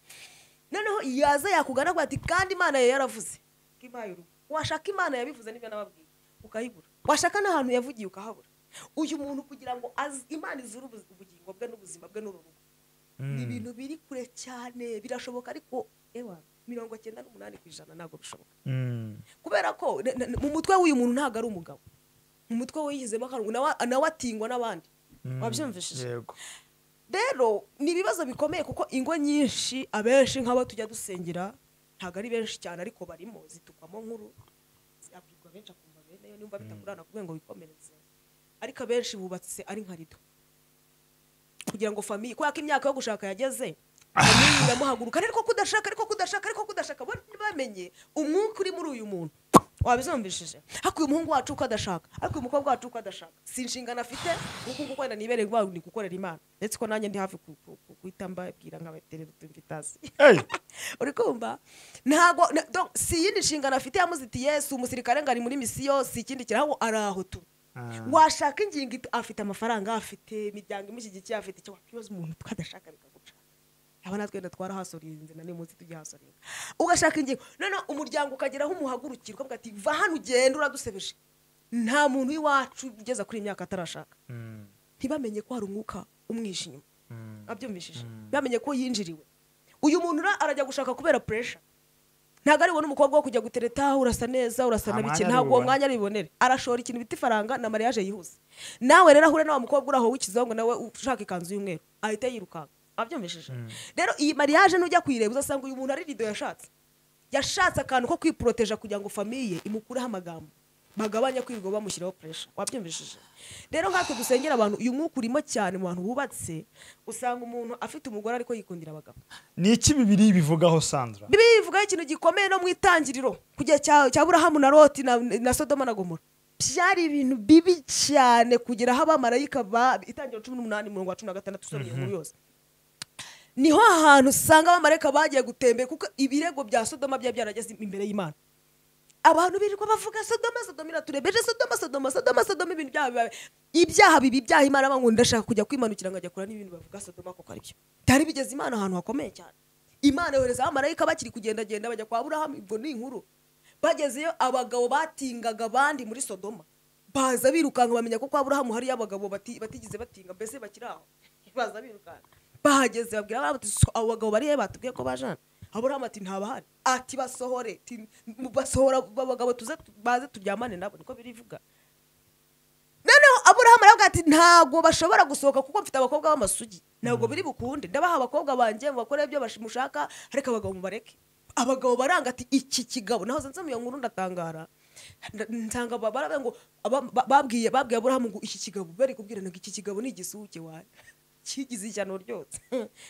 noneho yaza yakugana avuga ati kandi imana yawe yaravuze ko impaye urugo washaka imana yabivuze n'ibyo nababwiye ukayibura washaka n'ahantu yavugiye ukahabura uyu muntu kugira ngo azi- imana izure ubu- ubugingo bwe n'ubuzima bwe n'uru rugo ni ibintu biri kure cyane birashoboka ariko ewa mirongo cyenda n'umunani ku ijana ntabwo bishoboka kubera ko na- na- mu mutwe w'uyu muntu ntabwo ari umugabo mu mutwe we yihizemo akantu nawe nawe atingwa n'abandi wabyumvishije yego rero ni ibibazo bikomeye kuko ingo nyinshi abenshi nk'abo tujya dusengera ntabwo ari benshi cyane ariko barimo zitukwamo nkuru abwirwa benshi akumva bene yo nimba bitakugurana kugira ngo wikomereze ariko abenshi bubatse ari nka rido kugira ngo famiye kubera ko imyaka yo gushaka yageze famiye iramuhaguruka ariko kudashaka ariko kudashaka ariko kudashaka bo ntibamenye umwuka uri muri uyu muntu wabizumvishije ariko uyu muhungu wacu uko adashaka ariko uyu mukobwa wacu uko adashaka si inshingano afite kuko uko wenda nibereye guhaha ni gukorera imana ndetse ko nanjye ndi hafi ku- ku- ku- guhita mbabwira nkabaterera utumvitasi uri kumva ntabwo na- donc, si iyindi nshingano afite yamuzitiye si umusirikare ngo ari muri misiyo si ikindi kiraho ari aho tu Ah. washaka ingingo ita- afite amafaranga afite imiryango imushyigikiye afite icyo wakwibaza umuntu twadashaka bikaguca aba natwe wenda twarahasorinze na munsi tujya hasoringa ugashaka ingingo noneho umuryango ukageraho umuhagurukirwa ukavuga ati va hano ugenda uradusebeje nta muntu w'iwacu ugeza kuri iyi myaka atarashaka ntibamenye ko hari umwuka umwishe inyuma abyumvishije bamenye ko yinjiriwe uyu muntu ra- arajya gushaka kubera puresha ntabwo ari we n'umukobwa wo kujya gutereta urasa neza urasa Nta na bike mwanya ntabwo uwo aribubone. mwanya aribonere arashora ikintu bita ifaranga na mariage yihuse nawe rero ahure na wa mukobwa uri aho w'ikizungu nawe ushaka ikanzu y'umweru ahita yirukanka abyumvishije rero iyi mariage nujya kuyireba uzasanga uyu muntu ari rido yashatse yashatse akantu ko kwiproteja kugira ngo famiye imukureho amagambo bagabanya kwirirwa bamushyiraho puresha wabyumvishije rero nkatwe dusengera abantu uyu mwuka urimo cyane mu bantu bubatse usanga umuntu afite umugore ariko yikundira abagabo ni iki bibiri bivugaho sandra bibiliya ivugaho ikintu gikomeye no mu itangiriro kujya cya cya burahamu na roti na, na sodoma na gomora byari ibintu bibi cyane kugera aho abamarayika ba itangiriro cumi n'umunani mirongo wa cumi na gatandatu usomye inkuru yose niho ahantu usanga abamarayika bagiye gutembera kuko ibirego bya sodoma byari byarageze imbere y'imana abantu birirwa bavuga sodoma sodoma iraturebeje sodoma sodoma sodoma sodoma ibintu byabo biba ibyaha bibi ibyaha imana bangu ndashaka kujya kwimanukira nkajya kura n'ibintu bavuga sodoma kuko ari byo byari bigeze imana ahantu hakomeye cyane imana yohereza abamarayika bakiri kugendagenda bajya kwa burahamu ubwo ni inkuru bagezeyo abagabo batingaga abandi muri sodoma baza birukanka bamenya ko kwa burahamu hariyo abagabo bati- batigeze batinga mbese bakiri aho baza birukanka bahageze babwira abana bati "So, abo bagabo bariya batubwiye ko bajana aburahamu ati ntabahari ati basohore Ati, "Mu- basohora abagabo tuze tu- baze turyamane nabo niko birivuga noneho aburahamu aravuga ati ntabwo bashobora gusohoka kuko mfite abakobwa b'amasugi ntabwo biri bukunde ndabaha abakobwa banjye mubakore ibyo bash- mushaka ariko abagabo mubareke abagabo baranga ati iki kigabo nahoze nsoma iyo nkuru ndatangara Nda- nsanga ba- baravuga ngo aba- ba- babwiye babwiye aburahamu ngo iki kigabo bari kubwirana ngo iki kigabo ni igisuke wawe kigize ishyano ryose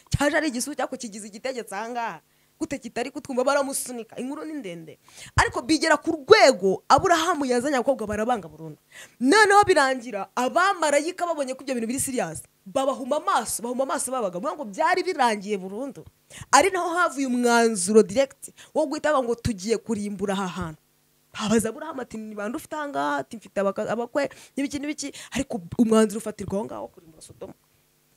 cyaje ari igisuke ariko kigize igitegetse ahangaha gute kitari kutwumva baramusunika inkuru ni ndende ariko bigera ku rwego aburahamu yazanye abakobwa barabanga burundu noneho birangira abamarayika babonye ko ibyo bintu biri siriyasi babahuma amaso bahuma amaso babaga bivuga ngo byari birangiye burundu ari naho havuye umwanzuro diregiti wo guhita bavuga ngo tugiye kurimbura aha hantu abaza aburahamu ati ni bande ufite aha ngaha ati mfite abaka- abakwe n'ibiki n'ibiki ariko umwanzuro ufatirwa aho ngaho wo kurimbura sodoma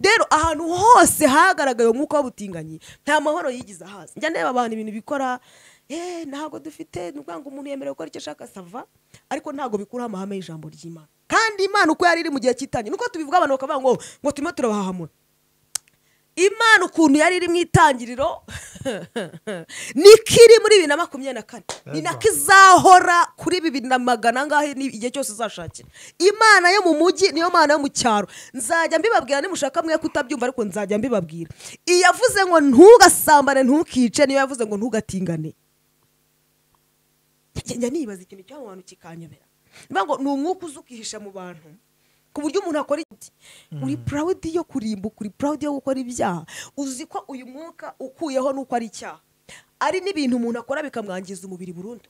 rero ahantu hose hagaragaye umwuka w'ubutinganyi nta mahoro yigize ahaza njya ndeba abantu ibintu bikora eh ntabwo dufite ni ukuvuga ngo umuntu yemerewe gukora icyo ashaka sava ariko ntabwo bikuraho amahame y'ijambo ry'imana kandi imana uko yari iri mu gihe cy'itangira nuko tubivuga abantu bakavuga ngo ngo turimo turabahahamura imana ukuntu yari iri mu itangiriro niko iri muri bibiri na makumyabiri na kane ni Ego. nako izahora kuri bibiri na magana angahe ni igihe cyose uzashakira imana yo mu mujyi niyo mana yo mu cyaro nzajya mbibabwira nimushaka mwe kutabyumva ariko nzajya mbibabwira iyo yavuze ngo ntugasambane ntukice niyo yavuze ngo ntugatingane njya nibaza ikintu cyo mu bantu kikanyobera niba ngo ni umwuka uza ukihisha mu bantu ku buryo umuntu akora iki uri purawudi yo kurimbuka uri purawudi yo gukora ibyaha uzi ko uyu mwuka ukuyeho nuko ari icyaha ari n'ibintu umuntu akora bikamwangiza umubiri burundu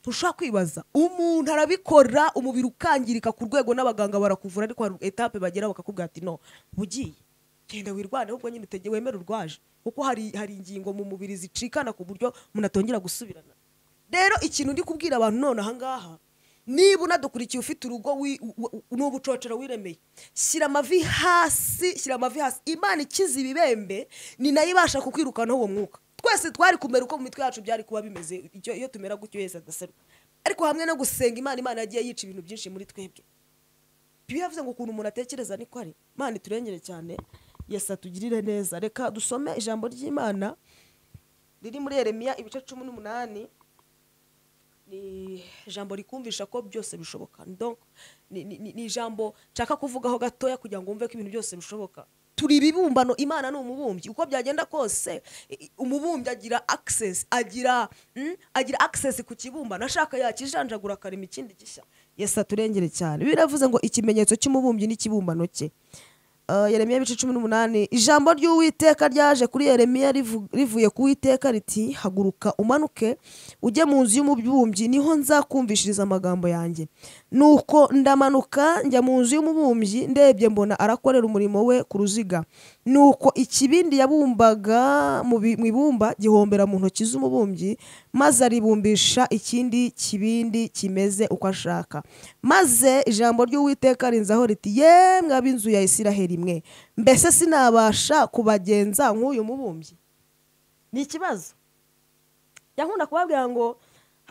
ntushobora kwibaza umuntu arabikora umubiri ukangirika ku rwego n'abaganga barakuvura ariko hari etape bagera bakakubwira ati no ugiye genda wirwane ahubwo nyine utege wemere urwaje kuko hari hari ingingo mu mubiri zicikana ku buryo umuntu atongera gusubirana rero ikintu ndi kubwira abantu none ahangaha niba unadukurikiye ufite urugo wi- u- u- ni ubucocero wiremeye shyira amavi hasi shyira amavi hasi imana ikize ibibembe ni nayo ibasha kukwirukanaho uwo mwuka twese twari kumera uko mu mitwe yacu byari kuba bimeze icyo- iyo tumera gutyo yese adaserwa ariko hamwe no gusenga imana imana yagiye yica ibintu byinshi muri twebwe biba yavuze ngo ukuntu umuntu atekereza niko ari imana iturengere cyane yesi atugirire neza reka dusome ijambo ry'imana riri muri yeremiya ibice cumi n'umunani ni ijambo rikumvisha ko byose bishoboka Donc, ni- ni ni- ni ijambo nshaka kuvugaho gatoya kugira ngo wumve ko ibintu byose bishoboka turi ibibumbano imana ni umubumbyi uko byagenda kose i- i- umubumbyi agira access agira mm, agira access ku kibumbano ashaka yakijanjagura akarema ikindi gishya yesu aturengere cyane biravuze ngo ikimenyetso cy'umubumbyi n'ikibumbano cye Uh, yeremiya ibice cumi n'umunani ijambo ry'uwiteka ryaje kuri yeremiya rivu- rivuye ku witeka riti haguruka umanuke ujye mu nzu y'umubumbyi niho nzakumvishiriza amagambo yanjye nuko ndamanuka njya mu nzu y'umubumbyi ndebye mbona arakorera umurimo we ku ruziga nuko ikibindi yabumbaga mu bi- mu ibumba gihombera mu ntoki z'umubumbyi maze aribumbisha ikindi kibindi kimeze uko ashaka maze ijambo ry'uwiteka rinzaho riti yemwe ab'inzu ya isiraheli mwe mbese sinabasha kubagenza nk'uyu mubumbyi ni ikibazo yankunda kubabwira ngo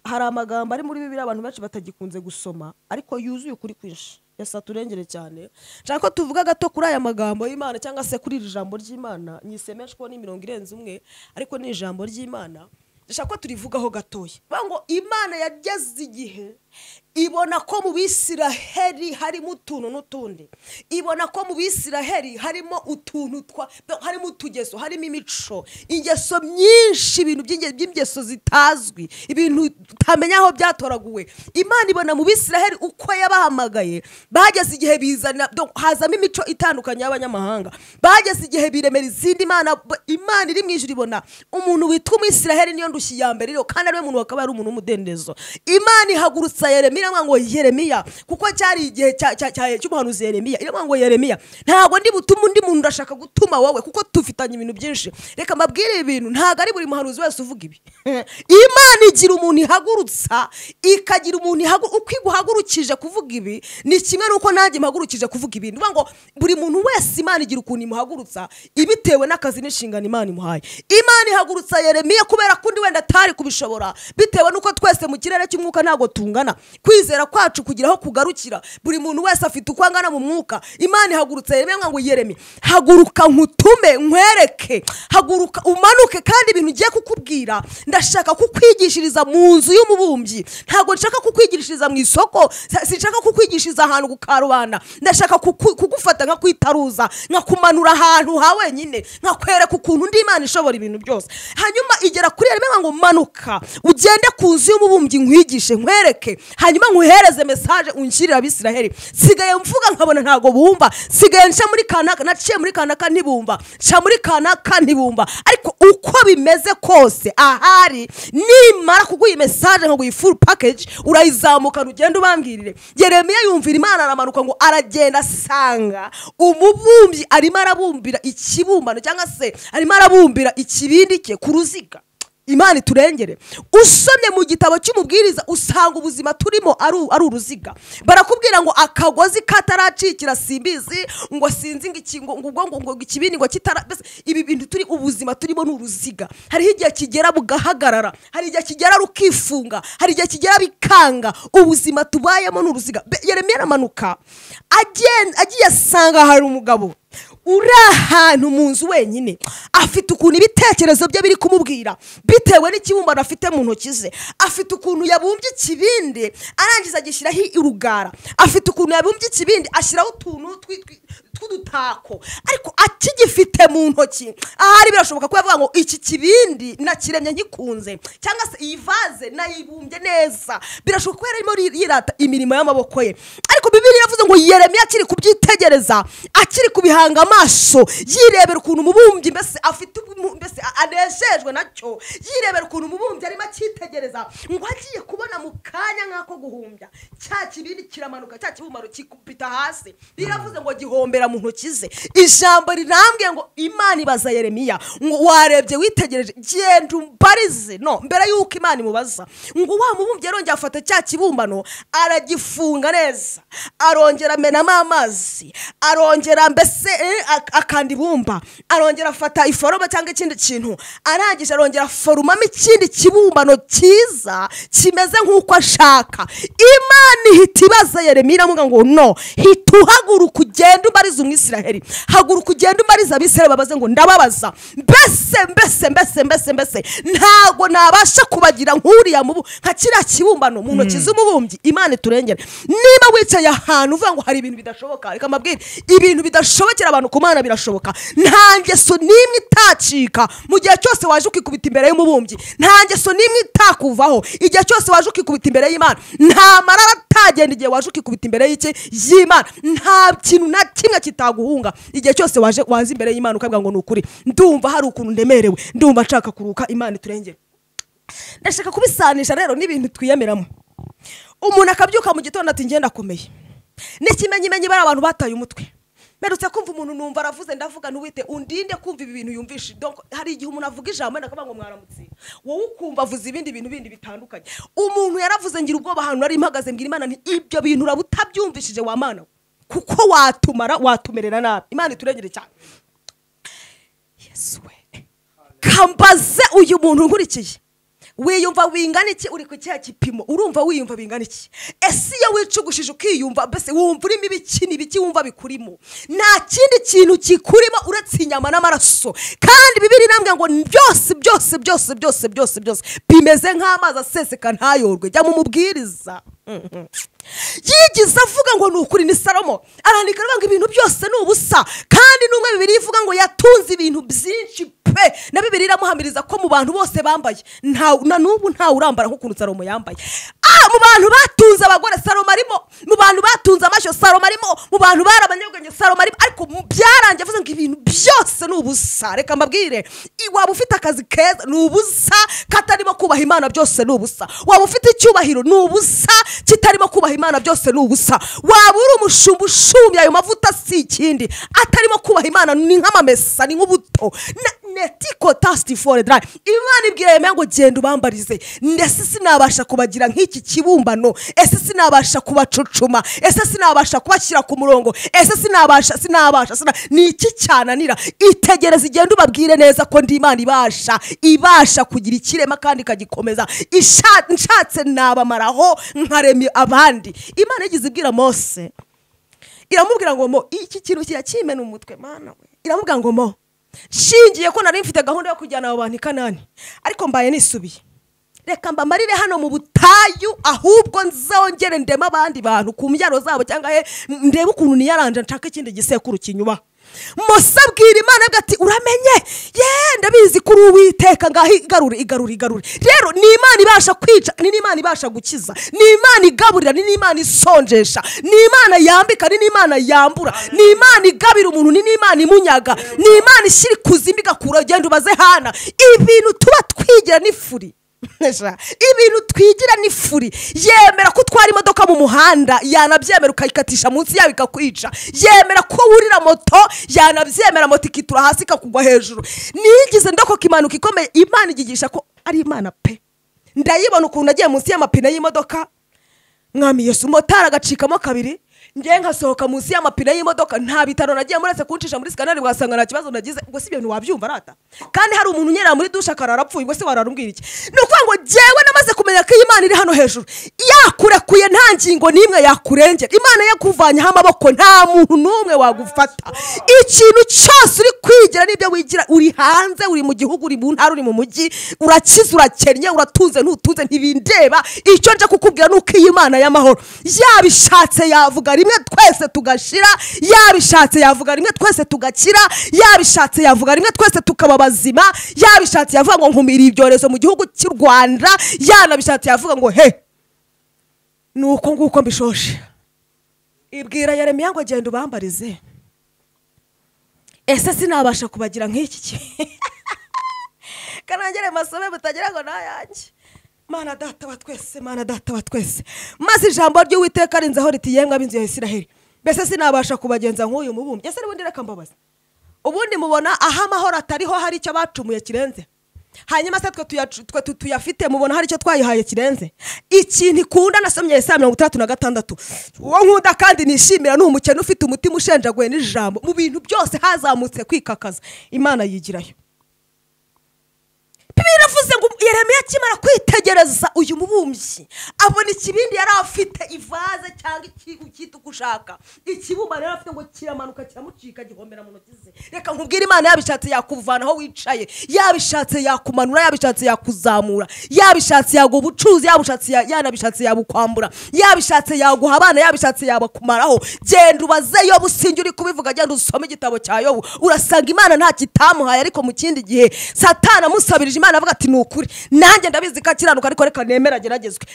hari amagambo ari muri bibiri abantu benshi batagikunze gusoma ariko yuzuye ukuri kwinshi yasa turengere cyane nshaka ko tuvuga gato kuri aya magambo y'imana cyangwa se kuri iri jambo ry'imana nyiseme ko ni mirongo irenze umwe ariko ni ijambo ry'imana ndashaka ko turivugaho gatoya bavuga ngo imana yageze igihe ibona ko mu bisiraheri harimo utuntu n'utundi ibona ko mu bisiraheri harimo utuntu twa harimo utugeso harimo imico ingeso myinshi ibintu by'inge- by'ingeso zitazwi ibintu utamenya aho byatoraguwe imana ibona mu bisiraheri uko yabahamagaye bageze igihe bizana donc hazamo imico itandukanye y'abanyamahanga bageze igihe biremera izindi mana b- imana iri mu ijuru ibona umuntu witwa umwisiraheri niyo ndushyi ya mbere rero kandi ariwe muntu wakaba ari umuntu w'umudendezo imana ihagurutsa yeremiya iramubwira ngo yeremiya kuko cyari igihe cya- cya- cya- cy'umuhanuzi yeremiya iramubwira ngo yeremiya ntabwo ndi butume undi muntu ndashaka gutuma wowe kuko dufitanye ibintu byinshi reka mbabwire ibi bintu ntabwo ari buri muhanuzi wese uvuga ibi imana igira umuntu ihagurutsa ikagira umuntu ihagu- uko iguhagurukije kuvuga ibi ni kimwe n'uko nanjye mpagurukije kuvuga ibintu bivuga ngo buri muntu wese imana igira ukuntu imuhagurutsa ibitewe n'akazi n'inshingano imana imuhaye imana ihagurutsa yeremiya kubera ko undi wenda atari kubishobora bitewe n'uko twese mu kirere cy'umwuka ntabwo tungana kwizera kwacu kugira aho kugarukira buri muntu wese afite uko angana mu mwuka imana ihagurutsa yeremiya ngo yeremi haguruka nkutume nkwereke haguruka umanuke kandi ibintu ngiye kukubwira ndashaka kukwigishiriza mu nzu y'umubumbyi ntabwo nshaka kukwigishiriza mu isoko sa- sinshaka kukwigishiriza ahantu ku karubanda ndashaka kuku- kugufata nka kwitaruza nkakumanura ahantu ha wenyine nkakwereka ukuntu undi imana ishobora ibintu byose hanyuma igera kuri yeremiya ngo manuka ugende ku nzu y'umubumbyi nkwigishe nkwereke hanyuma nkuhereze mesaje unshyirire abisiraheli nsigaye mvuga nkabona ntabwo bumva nsigaye nca muri kanaka naciye muri kanaka ntibumva nca muri kanaka ntibumva ariko uko bimeze kose ahari nimara kuguha mesaje ngo uyi full package urayizamukana ugende ubambwirire yeremiya yumvira imana aramanuka ngo aragenda asanga umubumbyi arimo arabumbira ikibumbano cyangwa se arimo arabumbira ikibindi cye ku ruziga imana iturengere usomye mu gitabo cy'umubwiriza usanga ubuzima turimo ari u- ari uruziga barakubwira ngo akagozi kataracikira simbizi ngo sinzi ngo iki- ngo ngo ubwo ngo- ngo ikibindi ngo kitara mbese ibi bintu turi ubuzima turimo ni uruziga hariho igihe kigera bugahagarara hari igihe kigera rukifunga hari igihe kigera bikanga ubuzima tubayemo ni uruziga Be- yeremiya aramanuka agen- agiye asanga hari umugabo uri ahantu mu nzu wenyine afite ukuntu ibitekerezo bye biri kumubwira bitewe n'ikibumbano afite mu ntoki ze afite ukuntu yabumbye ikibindi arangiza agishyiraho urugara afite ukuntu yabumbye ikibindi ashyiraho utuntu twi- twi- tw'udutako ariko akigifite mu ntoki ahari birashoboka ko yavuga ngo iki kibindi nakiremye nkikunze cyangwa se iyi vaze nayibumbye neza birashoboka ko yari arimo ri- yirata imirimo y'amaboko ye ariko bibiri yavuze ngo yeremiya akiri kubyitegereza akiri kubihanga amaso yirebera ukuntu umubumbyi mbese afite ubu- mbese a- anejejwe nacyo yirebera ukuntu umubumbyi arimo akitegereza ngo agiye kubona mu kanya nk'ako guhumbya cya kibindi kiramanuka cya kibumbano kikubita hasi biravuze ngo gihombera mu ntoki ze ijambo rirambwiye ngo imana ibaza yeremiya ngo warebye witegereje genda umbarize no mbere y'uko imana imubaza ngo wa mubumbyi yarongeye afata cya kibumbano aragifunga neza arongera amenamo amazi arongera mbese eh, ak- akanda ibumba arongera afata iforoma cyangwa ikindi kintu arangije arongera aforomamo ikindi kibumbano cyiza kimeze nk'uko ashaka imana ihita ibaza yeremiya iramuga ngo no hita uhaguruka ugenda ubariza umwisiraheli haguruka ugenda ubariza abisiraheli babaze ngo ndababaza mbese mbese mbese mbese mbese ntabwo nabasha kubagira nk'uriya mubu nka kiriya kibumbano mu ntoki z'umubumbyi imana iturengere niba wicaye ahantu uvuga ngo hari ibintu bidashoboka reka mbabwire ibintu bidashobokera abantu ku mana birashoboka nta ngeso n'imwe itacika mu gihe cyose waje ukikubita imbere y'umubumbyi nta ngeso n'imwe itakuvaho igihe cyose waje ukikubita imbere y'imana nta marara atagenda igihe waje ukikubita imbere y'iki y'imana nta kintu na kimwe kitaguhunga igihe cyose waje waza imbere y'imana ukavuga ngo ni ukuri ndumva hari ukuntu ndemerewe ndumva nshaka kuruka imana iturengere ndashaka kubisanisha rero n'ibintu twiyemeramo umuntu akabyuka mu gitondo ati ngenda akomeye n'ikimenyimenyi bari abantu bataye umutwe mperutse kumva umuntu numva aravuze ndavuga ntiwite undinde kumva ibi bintu yumvishe Donc, hari igihe umuntu avuga ijambo wenda akavuga ngo mwaramutse wowe ukumva avuze ibindi bintu bindi bitandukanye umuntu yaravuze ngira ubwoba ahantu nari mpagaze mbwira imana nti ibyo bintu uraba utabyumvishije wa mana we. kuko watumara watumerera nabi imana iturengere cyane yesu we kambaze uyu muntu nkurikiye wiyumva wingana iki uri ku cya gipimo urumva wiyumva bingana iki ese iyo wicugushije ukiyumva mbese wumva urimo ibiki n'ibiki wumva bikurimo nta kindi kintu kikurimo uretse inyama n'amaraso kandi bibiri irambwira ngo byose byose byose byose byose byose bimeze nk'amazi aseseka ntayorwe jya mu mubwiriza yigize avuga ngo ni ukuri ni salomo arandika aravuga ngo ibintu byose ni ubusa kandi n'umwe bibiri ivuga ngo yatunze ibintu byinshi pe na bibiri iramuhamiriza ko mu bantu bose bambaye nta- na n'ubu ntawe urambara nk'ukuntu salomo yambaye Ah, mu bantu batunze abagore salomo arimo mu bantu batunze amashyo salomo arimo mu bantu bari abanyabwenge salomo arimo ariko mu byarangiye avuze ngo ibintu byose ni ubusa reka mbabwire i- waba ufite akazi keza ni ubusa katarimo kubaha imana byose ni ubusa waba ufite icyubahiro ni ubusa kitarimo kubaha imana byose ni ubusa waba uri umushumba ushumbya ayo mavuta si ikindi atarimo kubaha imana ni nk'amamesa ni nk'ubuto Na- netiko tasiti fore darayi imana ibwira yemewe ngo genda ubambarize ese sinabasha kubagira nk'iki kibumbano ese sinabasha kubacucuma ese sinabasha kubashyira ku murongo ese sinabasha sinabasha sina ni iki cyananira itegereze igenda ubabwire neza ko ndi imana ibasha ibasha kugira ikirema kandi ikagikomeza Isha- nshatse nabamaraho nkaremya abandi imana yagize ibwira mose iramubwira ngo mo iki kintu kirakimena umutwe mana we iramubwira ngo mo nshingiye ko nari mfite gahunda yo kujyana abo bantu i kanani ariko mbaye nisubiye reka mbamarire hano mu butayu ahubwo nzongere ndeme abandi bantu ku mbyaro zabo cyangwa he ndebe ukuntu niyaranje nshaka ikindi gisekuru kinyuba mose abwira imana avuga ati uramenye ye ndabizi kuri uwiteka ngaho igarure igarure igarure rero ni imana ibasha kwica ni n'imana ibasha gukiza ni imana igaburira ni n'imana isonjesha ni imana yambika ni n'imana yambura ni imana igabira umuntu ni n'imana imunyaga ni imana ishyira ikuzimu igakura ugenda ubaze hana ibintu tuba twigira n'ifuri Sha, ibintu twigira ni furi yemera ko utwara imodoka mu muhanda yanabyemera ukayikatisha munsi yayo ikakwica yemera ko wurira moto yanabyemera moto ikitura hasi ikakugwa hejuru niyigize ndokoka impanuka ikomeye imana igigisha ko ari imana pe ndayibona ukuntu agiye munsi y'amapine y'imodoka mwami yesu umumotari agacikamo kabiri ngewe nkasohoka munsi y'amapine y'imodoka nta bitaro nagiye muretse kuncisha muri sikaneri wasanga nta kibazo nagize ubwo si ibintu wabyumva arata kandi hari umuntu unyerera muri dushe akarara apfuye ubwo se wararumbwira iki ni ukuvuga ngo ngewe namaze kumenya ko iyi Imana iri hano hejuru yakurekuye nta ngingo n'imwe yakurengera imana yakuvanyeho amaboko nta muntu n'umwe wagufata ikintu cyose uri kwigira n'ibyo wigira uri hanze uri mu gihugu uri mu ntara uri mu mujyi urakize urakennye uratunze ntutunze ntibindeba icyo nje kukubwira ni uko iyi imana y'amahoro yabishatse yavuga rimwe twese tugashira yabishatse yavuga rimwe twese tugakira yabishatse yavuga rimwe twese tukaba bazima yabishatse yavuga ngo nkumira ibyorezo mu gihugu cy'u rwanda yanabishatse yavuga ngo he ni uko nguko mbishoshe ibwira yaremeye ngo genda ubambarize ese sinabasha kubagira nk'iki ki kanongere masome butagira ngo nayange mana data wa twese mana data wa twese maze ijambo ry'uwiteka rinzeho riti yemwe ab'inzu ya isiraheli mbese sinabasha kubagenza nk'uyu mubumbyi ese n'ubundi reka mbabaza ubundi mubona aho amahoro atariho hari icyo bacumuye kirenze hanyuma se twe tuyacu- twe tu- tuyafite mubona hari icyo twayihaye kirenze ikintu ikunda nasomye isa mirongo itandatu na gatandatu uwo nkunda kandi nishimira ni umukene ufite umutima ushenjaguwe n'ijambo mu bintu byose hazamutse kwikakaza imana yigirayo bibiliya iravuze ngo yeremiya akimara kwitegereza uyu mubumbyi abona ikibindi yari afite ivaze cyangwa iki- icyita uko ushaka ikibumba yari afite ngo kiramanuka kiramucika gihomera mu ntoki ze reka nkubwire imana yabishatse yakuvana aho wicaye yabishatse yakumanura yabishatse yakuzamura yabishatse yaguha ubucuruzi yabushatse ya- yanabishatse yabukwambura yabishatse yaguha abana yabishatse yabakumaraho genda ubaze yo businge uri kubivuga genda usome igitabo cya yobu urasanga imana nta kitamuhaye ariko mu kindi gihe satana amusabirije imana avuga ati ni ukuri nanjye ndabizi ko akiranuka ariko reka nemera ageragezwe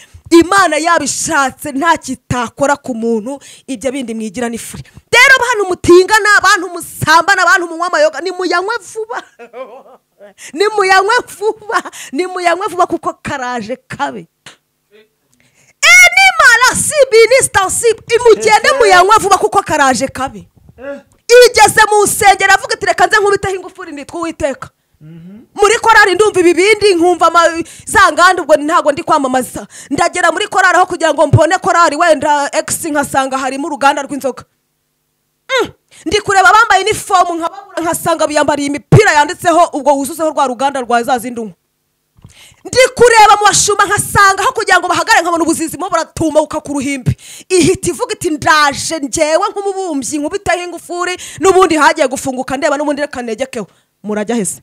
imana yabishatse nta kitakora ku muntu ibyo bindi mwigira ni furi rero bantu mutingana bantu musambana bantu munywa amayoga nimuyanywe vuba nimuyanywe vuba nimuyanywe vuba kuko karaje kabe nimara sibi nisitasibu imugende muyanywa vuba kuko karaje kabi igeze mu nsengero avuga ati reka nze nkubiteho ingufuri nitwa uwiteka muri korari ndumva ibibindi nkumva ama- za nganda ubwo ntabwo ndi kwamamaza ndagera muri korari aho kugira ngo mbone korari wenda egisi nkasanga harimo uruganda rw'inzoga Mm. ndi kureba abambaye inifomu nkababura nkasanga biyambariye imipira yanditseho ubwo wuzuzeho rwa ruganda rwa za zindi unywa ndi kureba mu bashuma nkasanga aho kugira ngo bahagarare nkabona ubuzizimo buratumuka ku ruhimbi ihita ivuga iti ndaje ngewe nk'umubumbyi nkubiteho ingufuri n'ubundi hagiye gufunguka ndeba n'ubundi reka negekeho murajya hese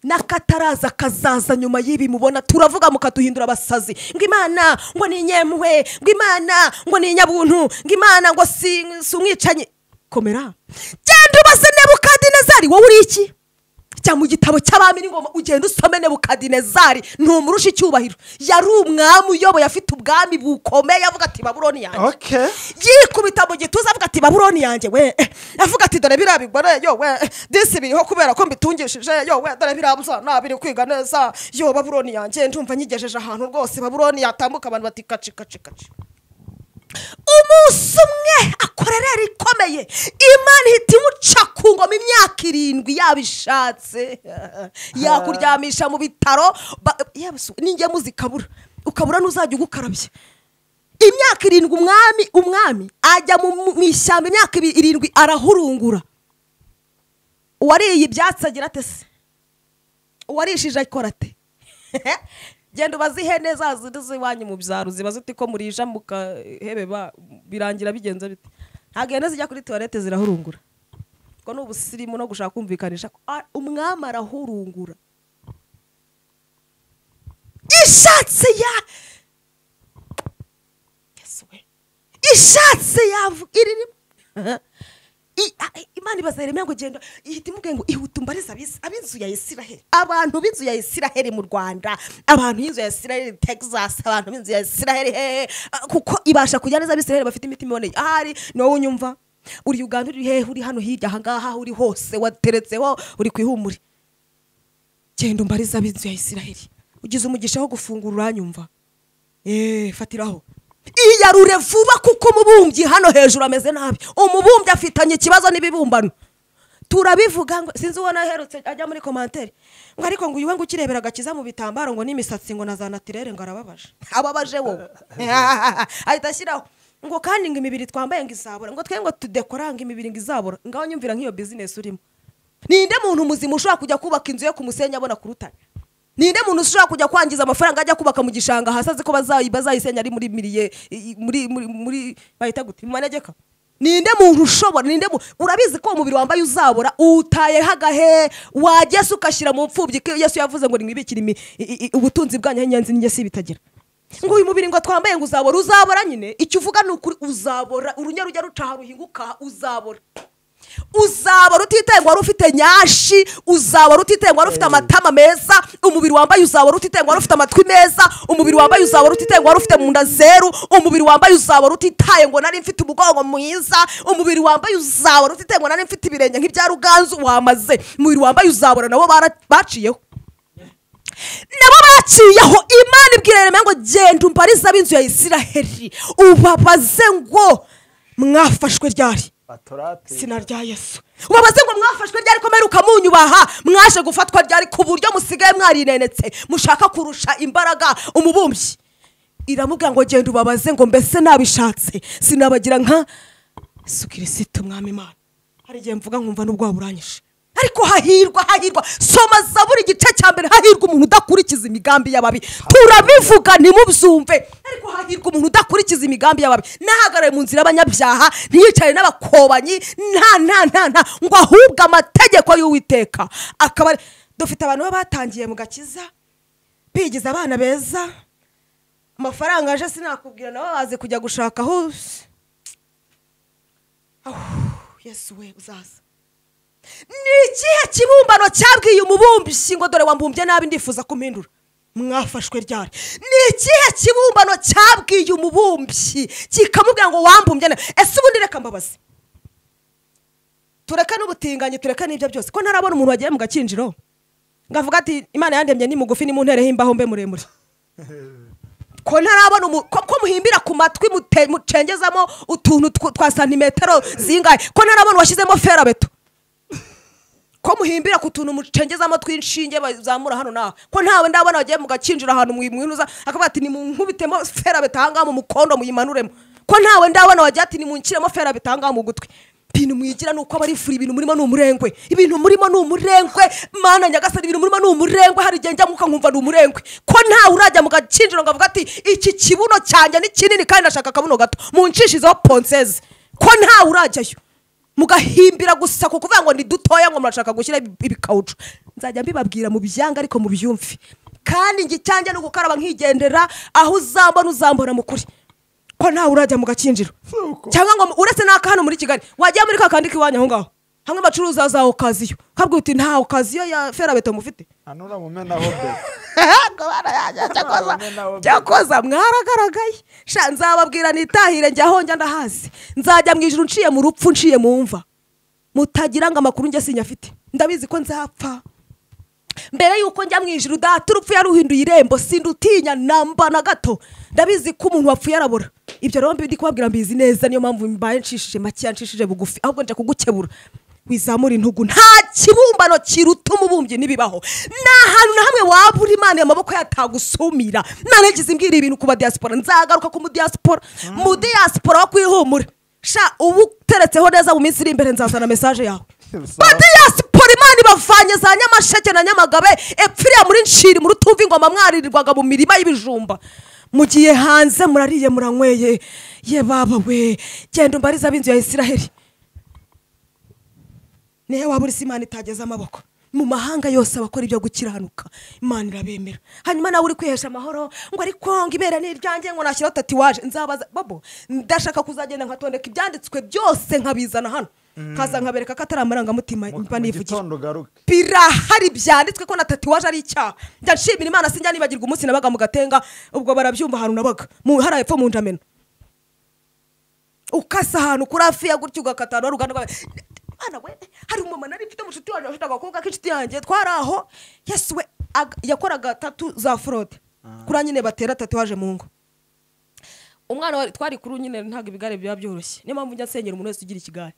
n'akataraza kazaza nyuma y'ibi mubona turavuga mukaduhindura abasazi ngo imana ngo ni inyempuhwe ngo imana ngo ni inyabuntu ngo imana ngo si si umwicanyi komera genda ubaze nebukadinezari wowe uri iki cyangwa mu gitabo cy'abami n'ingoma ugenda usome nebukadinezari ntumurusha icyubahiro yari umwami uyoboye afite ubwami bukomeye avuga ati baburoni yanjye okay yikubita mu gituza avuga ati baburoni yanjye we avuga ati dore biriya bigore yo we disi biriho kubera ko mbitungishije yo we dore biriya byana biri kwiga neza yo baburoni yanjye ndumva nyigejeje ahantu rwose baburoni yatambuka abantu bati kaci kaci kaci umunsi umwe akorera rikomeye imana ihita imuca ku ngoma imyaka irindwi yabishatse yakuryamisha mu bitaro ba- yaba se- n'ingemu zikabura ukabura n'uzajya ugukarabya imyaka irindwi umwami umwami ajya mu mu ishyamba imyaka ibi- irindwi arahurungura uwariye ibyatsi agira ate se uwarishije akora ate genda ubaze ihene za zindi z'iwanyu mu byaro ziba ziti ko murisha mukahebe ba- birangira bigenze bite ntabwo ihene zijya kuri tuwarete zirahurungura ubwo ni ubusirimu no gushaka kumvikanisha ko ah, umwami arahurungura ishatse ya Yesu we. ishatse yavuga iririmo I- a- imana ibaza yeremiya ngo genda ihita imubwiye ngo ihute umbarize ab'is- ab'inzu ya isiraheli abantu b'inzu ya isiraheli mu rwanda abantu b'inzu ya isiraheli texas abantu b'inzu ya isiraheli hehe Ah, kuko ibasha kujya neza abisiraheli bafite imitima iboneye ahari ni wowe unyumva uri uganda uri hehe uri hano hirya ahangaha uri hose wateretseho uri ku ihumure genda umbarize ab'inzu ya isiraheli ugize umugisha wo gufungura uranyumva eee fatiraho iyarure vuba kuko umubumbyi hano hejuru ameze nabi umubumbyi afitanye ikibazo n'ibibumbano turabivuga ngo sinzi ubona aherutse ajya muri komantere ngo ariko ngo uyu we ngo ukirebera agakiza mu bitambaro ngo n'imisatsi ngo na za natirere ngo arababaje ababaje wowe ahita ashyiraho ngo kandi ngo imibiri twambaye ngo izabura ngo twe ngo tudekora ngo imibiri ngo izabura ngaho nyumvira nk'iyo bizinesi urimo ninde muntu muzima ushobora kujya kubaka inzu yo ku musenyi abona ku rutare ninde muntu ushobora kujya kwangiza amafaranga ajya kubaka mu gishanga hasi azi ko bazayi- bazayisenya ari muri miliye i- i- muri muri muri bahita gute mu manegeka ninde muntu ushobora ninde mu- urabizi ko uwo mubiri wambaye uzabura utayeho agahe wagesa ugashyira mu mfubyi ko yesu yavuze ngo nimwibikire imi- i- i- ubutunzi bwanyu inyanzi n'ingesi bitagira ngo uyu mubiri ngo twambaye ngo uzabora uzabora nyine icyo uvuga ni ukuri uzabora urunya rujya rucaha ruhinguka aha, uzabora uzabora utitaye ngo wari ufite nyashi uzabora utitaye ngo wari ufite amatama meza umubiri wambaye uzabora utitaye ngo wari ufite amatwi meza umubiri wambaye uzabora utitaye ngo wari ufite mu nda zeru umubiri wambaye uzabora utitaye ngo nari mfite umugongo mwiza umubiri wambaye uzabora utitaye ngo nari mfite ibirenge nk'ibya ruganzu wamaze umubiri wambaye uzabora nabo bara- baciyeho nabo baciyeho imana ibwira yeremiya ngo genda umbarize ab'inzu ya isiraheli ubabaze ngo mwafashwe ryari batorati izina rya yesu ubabaze ngo mwafashwe ryari komeruka munyubaha mwaje gufatwa ryari ku buryo musigaye mwarinenetse mushaka kurusha imbaraga umubumbyi iramubwira ngo genda ubabaze ngo mbese nabishatse sinabagira nka yesu kirisitu mwami imana hari igihe mvuga nkumva n'ubwo waburanyije ariko hahirwa hahirwa soma zaburi igice cya mbere hahirwa umuntu udakurikiza imigambi y'ababi turabivuga ntimubyumve ariko hahirwa umuntu udakurikiza imigambi y'ababi nahagaraye mu nzira y'abanyabyaha ntiyicare n'abakobanyi nta nta nta nta ngo ahubwe amategeko y'uwiteka akaba ari- dufite abantu baba batangiye mu gakiza bigize abana beza amafaranga aje sinakubwira nabo bazi kujya gushaka aho yesu we uzaza ni ikihe kibumbano cyabwiye umubumbyi ngo dore wambumbye nabi ndifuza kumpindura mwafashwe ryari ni ikihe kibumbano cyabwiye umubumbyi kikamubwira ngo wambumbye nabi ese ubundi reka mbabaze tureke n'ubutinganyi tureke n'ibyo byose ko ntarabona umuntu wagiye mu gakinjiro ngavuga ati imana yandemye ni mugufi ni mu ntere h'imbaho mbe muremure ko ntarabona umu- ko ko muhimbira ku matwi mute- mucengezamo utuntu tw- twa santimetero zingahe ko ntarabona washyizemo ferabeto ko muhimbira ku tuntu mucengezamo tw'inshinge bazamura hano naho ko ntawe ndabona wagiye mugakinjira ahantu mwinuza akavuga ati nimunkubitemo ferabeto ahangaha mu mukondo muyimanuremo ko ntawe ndabona wagiye ati nimunshyiremo ferabeto ahangaha mu gutwi ibintu mwigira ni uko aba ari furi ibintu murimo ni umurengwe ibintu murimo ni umurengwe mana nyagasani ibintu murimo ni umurengwe hari igihe njya mu nkumva ni umurengwe ko ntawe urajya mu gakinjiro ngo avuga ati iki kibuno cyanjye ni kinini kandi ndashaka akabuno gato muncishizeho ponseze ko ntawe urajyayo mugahimbira gusa ku kuvuga ngo ni dutoya ngo murashaka gushyira ibikawucu nzajya mbibabwira mu byanga ariko mu byumve kandi njye cyanjye ni ugukaraba nkigendera aho uzambona uzambona mu kuri ko ntawe urajya mu gakinjiro cyangwa ngo uretse n'aka hano muri kigali wajya muri ka kandi k'iwanyu aho ngaho hamwe bacuruza za okaziyo kabwi uti nta okaziyo ya ferabeto mufite hano uramumenaho beto byakoza mwaragaragaye sha nzababwira nitahire njya aho njya ndahazi nzajya mu ijoro nciye mu rupfu nciye mu mva mutagira ngo amakuru njye sinyafite ndabizi ko nzapfa mbere yuko njya mu ijoro data urupfu yaruhinduye irembo sindutinya namba na gato ndabizi ko umuntu wapfuye arabura ibyo rero ndi kubabwira mbizi neza niyo mpamvu mbaye nshishije make nshishije bugufi ahubwo nje kugukebura wizamura intugu nta kibumbano kiruta umubumbyi n'ibibaho nta hantu na hamwe waba uri imana amaboko yatagusumira nta ntekizi imbwira ibintu ku badiyasipora nzagaruka ku mudiyasipora mudiyasipora wo kwihumura sha ubu uteretseho neza mu minsi iri imbere nzazana mesaje yawe badiyasipora imana ibavanye za nyamasheke na nyamagabe epfiriya muri nshiri muri utumva ingoma mwaririrwaga mu mirima y'ibijumba mugiye hanze murariye muranyweye ye baba we genda umbarize ab'inzu ya isiraheli niyo waba uri imana itageze amaboko mu mahanga yose abakora ibyo gukiranuka imana irabemera hanyuma nawe uri kwihesha amahoro ngo ariko ngo ibera ni iryanjye ngo nashyiraho tatuwaje nzabaza bobo ndashaka kuzagenda nkatondeka ibyanditswe byose nkabizana hano nkaza nkabereka ko atari amarangamutima mba nivugira ugaruke birahari byanditswe ko na tatuwaje ari icyaha njya nshimira imana sinjya nibagirwa umunsi nabaga mu gatenga ubwo barabyumva ahantu nabaga mu hariya hepfo mu njamena ukasa ahantu kuri hafi ya gutya ugakata ahantu hari uruganda rwawe mwana we hari umumama nari mfite mushuti wanjye afite agakobwa k'inshuti yanjye twari aho yesu we aga- yakoraga tatu za forode kuriya nyine batera tatuwaje mu ngo umwana wa twari kuri nyine ntabwo ibigare biba byoroshye niyo mpamvu njya nsengera umuntu wese ugira ikigare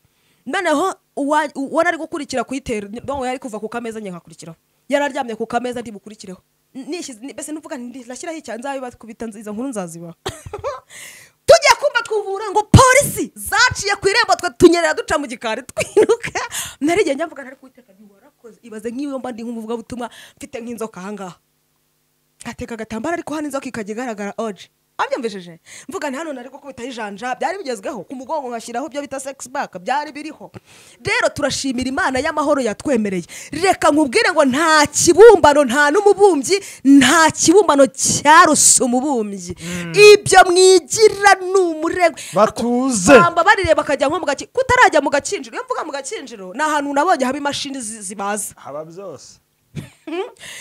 noneho uwa- uwo nari gukurikira kuyitera ngo yari kuva ku kameza njye nkakurikiraho yari aryamye ku kameza ndi bukurikireho Nishyize- ni- mbese nuvuga nti ndashyiraho icyaha nzabibakubita izo nkuru nzazibaha tujya kumva twubura ngo polisi zaciye ku irembo twe tunyerera duca mu gikari twiruka nari njya mvuga ntari kuwiteka ntiwarakoze ibaze nk'iyo mba ndi nk'umuvugabutumwa mfite nk'inzoka ahangaha ateka agatambaro ariko hano inzoka ikajya igaragara oje wabyumvishije mvuga ni hano nari gukubitaho ijanja byari bigezweho ku mugongo nkashyiraho ibyo bita sex back byari biriho rero turashimira imana y'amahoro yatwemereye reka nkubwire ngo nta kibumbano nta n'umubumbyi nta kibumbano cyaruse umubumbyi ibyo mwigira ni umurego Batuze. bamba barireba bakajya nko mu gakinjiro kutarajya mu gakinjiro iyo mvuga mu gakinjiro ni ahantu nabonye haba imashini zi- zibaza haba byose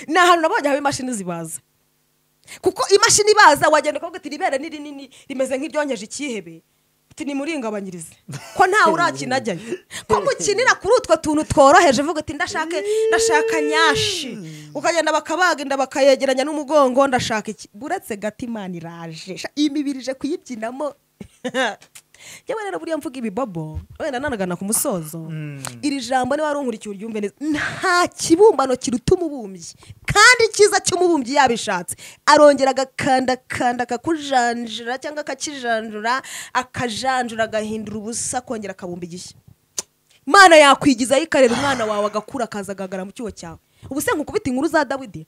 ni ahantu nabonye haba imashini zibaza kuko imashini ibaza wagenda ukavuga ati ribera ni rinini rimeze nk'iryongeje ikihebe uti nimuringabanyirize ko ntawe urakinajyayo ko mukinira kuri utwo tuntu tworoheje uvuga uti ndashake ndashaka nyashi ukagenda bakabaga inda bakayegeranya n'umugongo ndashaka iki uretse gato imana iraje Sha, iyi mibiri ije kuyibyinamo yewe rero buriya mvuga ibibobo wenda nanagana ku musozo iri jambo niba warungurikiye uryumve neza nta kibumbano kiruta umubumbyi kandi icyiza cy'umubumbyi yabishatse arongera agakandakanda akakujanjura cyangwa akakijanjura akajanjura agahindura ubusa akongera akabumba igishya mana yakwigizayo ikarera umwana wawe agakura akaza agahagara mu cyuho cyawe ubu se nkukubita inkuru za dawidi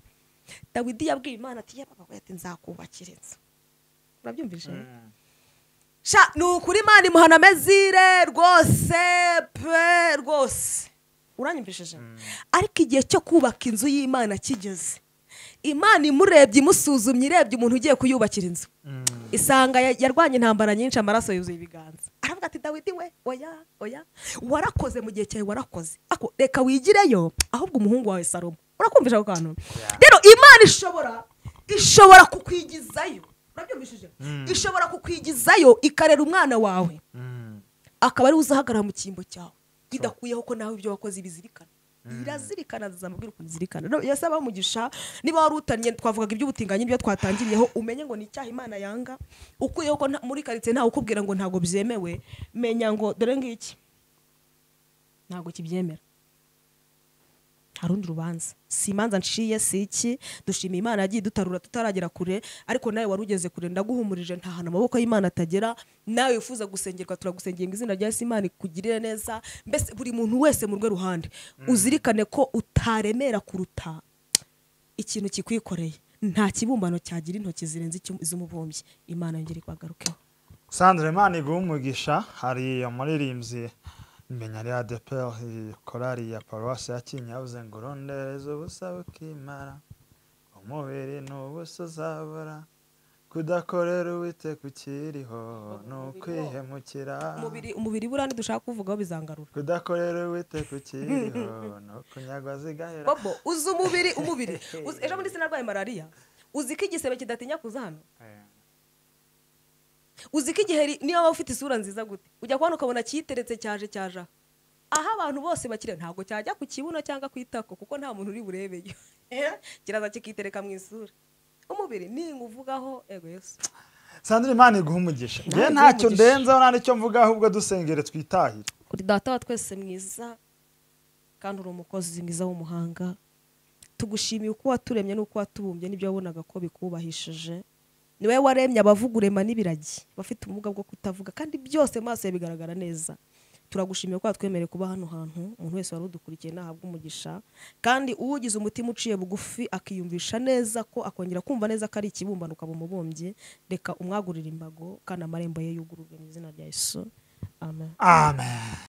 dawidi yabwiye imana ati yababa we ati nzakubakira inzu urabyumvise sha ni ukuri imana imuhana amezire rwose pe rwose uranyumvishije ariko igihe cyo kubaka inzu y'imana kigeze imana imurebye imusuzumye irebye umuntu ugiye kuyubakira inzu isanga ya- yarwanye intambara nyinshi amaraso yuzuye ibiganza aravuga ati dawidi we oya oya warakoze mu gihe cyawe warakoze Ako, reka wigireyo ahubwo umuhungu wawe salomo urakumvisha ako kantu rero imana ishobora ishobora kukwigizayo urabyumvishije ishobora kukwigizayo ikarera umwana wawe akaba ariwe uzahagarara mu cyimbo cyawe bidakuyeho ko nawe ibyo wakoze ibizirikana irazirikana zizamubwira ukuntu izirikana rero iyo asaba umugisha niba wari utanye twavugaga iby'ubutinganyi nibyo twatangiriyeho umenye ngo ni icyaha imana yanga ukuyeho ko nta- muri karitsiye ntawe ukubwira ngo ntabwo byemewe menya ngo dore ngiki ntabwo kibyemera nta rundi rubanza si imanza nshiye si iki dushima imana yagiye dutarura tutaragera kure ariko nawe wari ugeze kure ndaguhumurije nta hantu amaboko y'imana atagera nawe wifuza gusengerwa turagusengera ngo izina rya Yesu imana ikugirire neza mbese buri muntu wese mu rwe ruhande uzirikane ko utaremera kuruta ikintu kikwikoreye nta kibumbano cyagira intoki zirenze icy'um- iz'umubumbyi imana yongere kubagarukeho sandra imana iguha umugisha hari umuririmbyi imenya rya deperi korari ya paruwasi ya kinyabuze ngo urondereze ubusa ukimara umubiri ni ubusa uzabura kudakorera uwite kukiriho ni ukwihemukira umubiri umubiri buriya ntidushaka kuvugaho bizangarura kudakorera uwite kukiriho ni ukunyagwa zigahera bobo uzi umubiri umubiri Uzi- ejo muri sinarwaye malariya uzi ko igisebe kidatinya kuza hano uzi ko igihe ri- niyo waba ufite isura nziza gute ujya kubona ukabona kiyiteretse cyaje cyaje aha. aho abantu bose bakire ntabwo cyajya ku kibuno cyangwa ku itako kuko nta muntu uri burebeyo kiraza kikitereka mu isura umubiri ninga uvugaho ego yesu sandra imana iguha umugisha Imana ngewe iguhe ntacyo umugisha. ndenzaho nta n'icyo mvuga ahubwo dusengere twitahire uri data wa twese mwiza kandi uri umukozi mwiza w'umuhanga tugushimiye uko waturemye n'uko watubumbye n'ibyo wabonaga ko bikubahishije ni wowe waremye abavuga urema n'ibiragi bafite ubumuga bwo kutavuga kandi byose mu maso yawe bigaragara neza turagushimiye ko watwemereye kuba hano hantu umuntu wese wari udukurikiye nahabwa umugisha kandi uwugize umutima uciye bugufi akiyumvisha neza ko akongera kumva neza ko ari ikibumbano ukaba umubumbyi reka umwagurire imbago kandi amarembo ye yugururwe mu izina rya yesu amen amen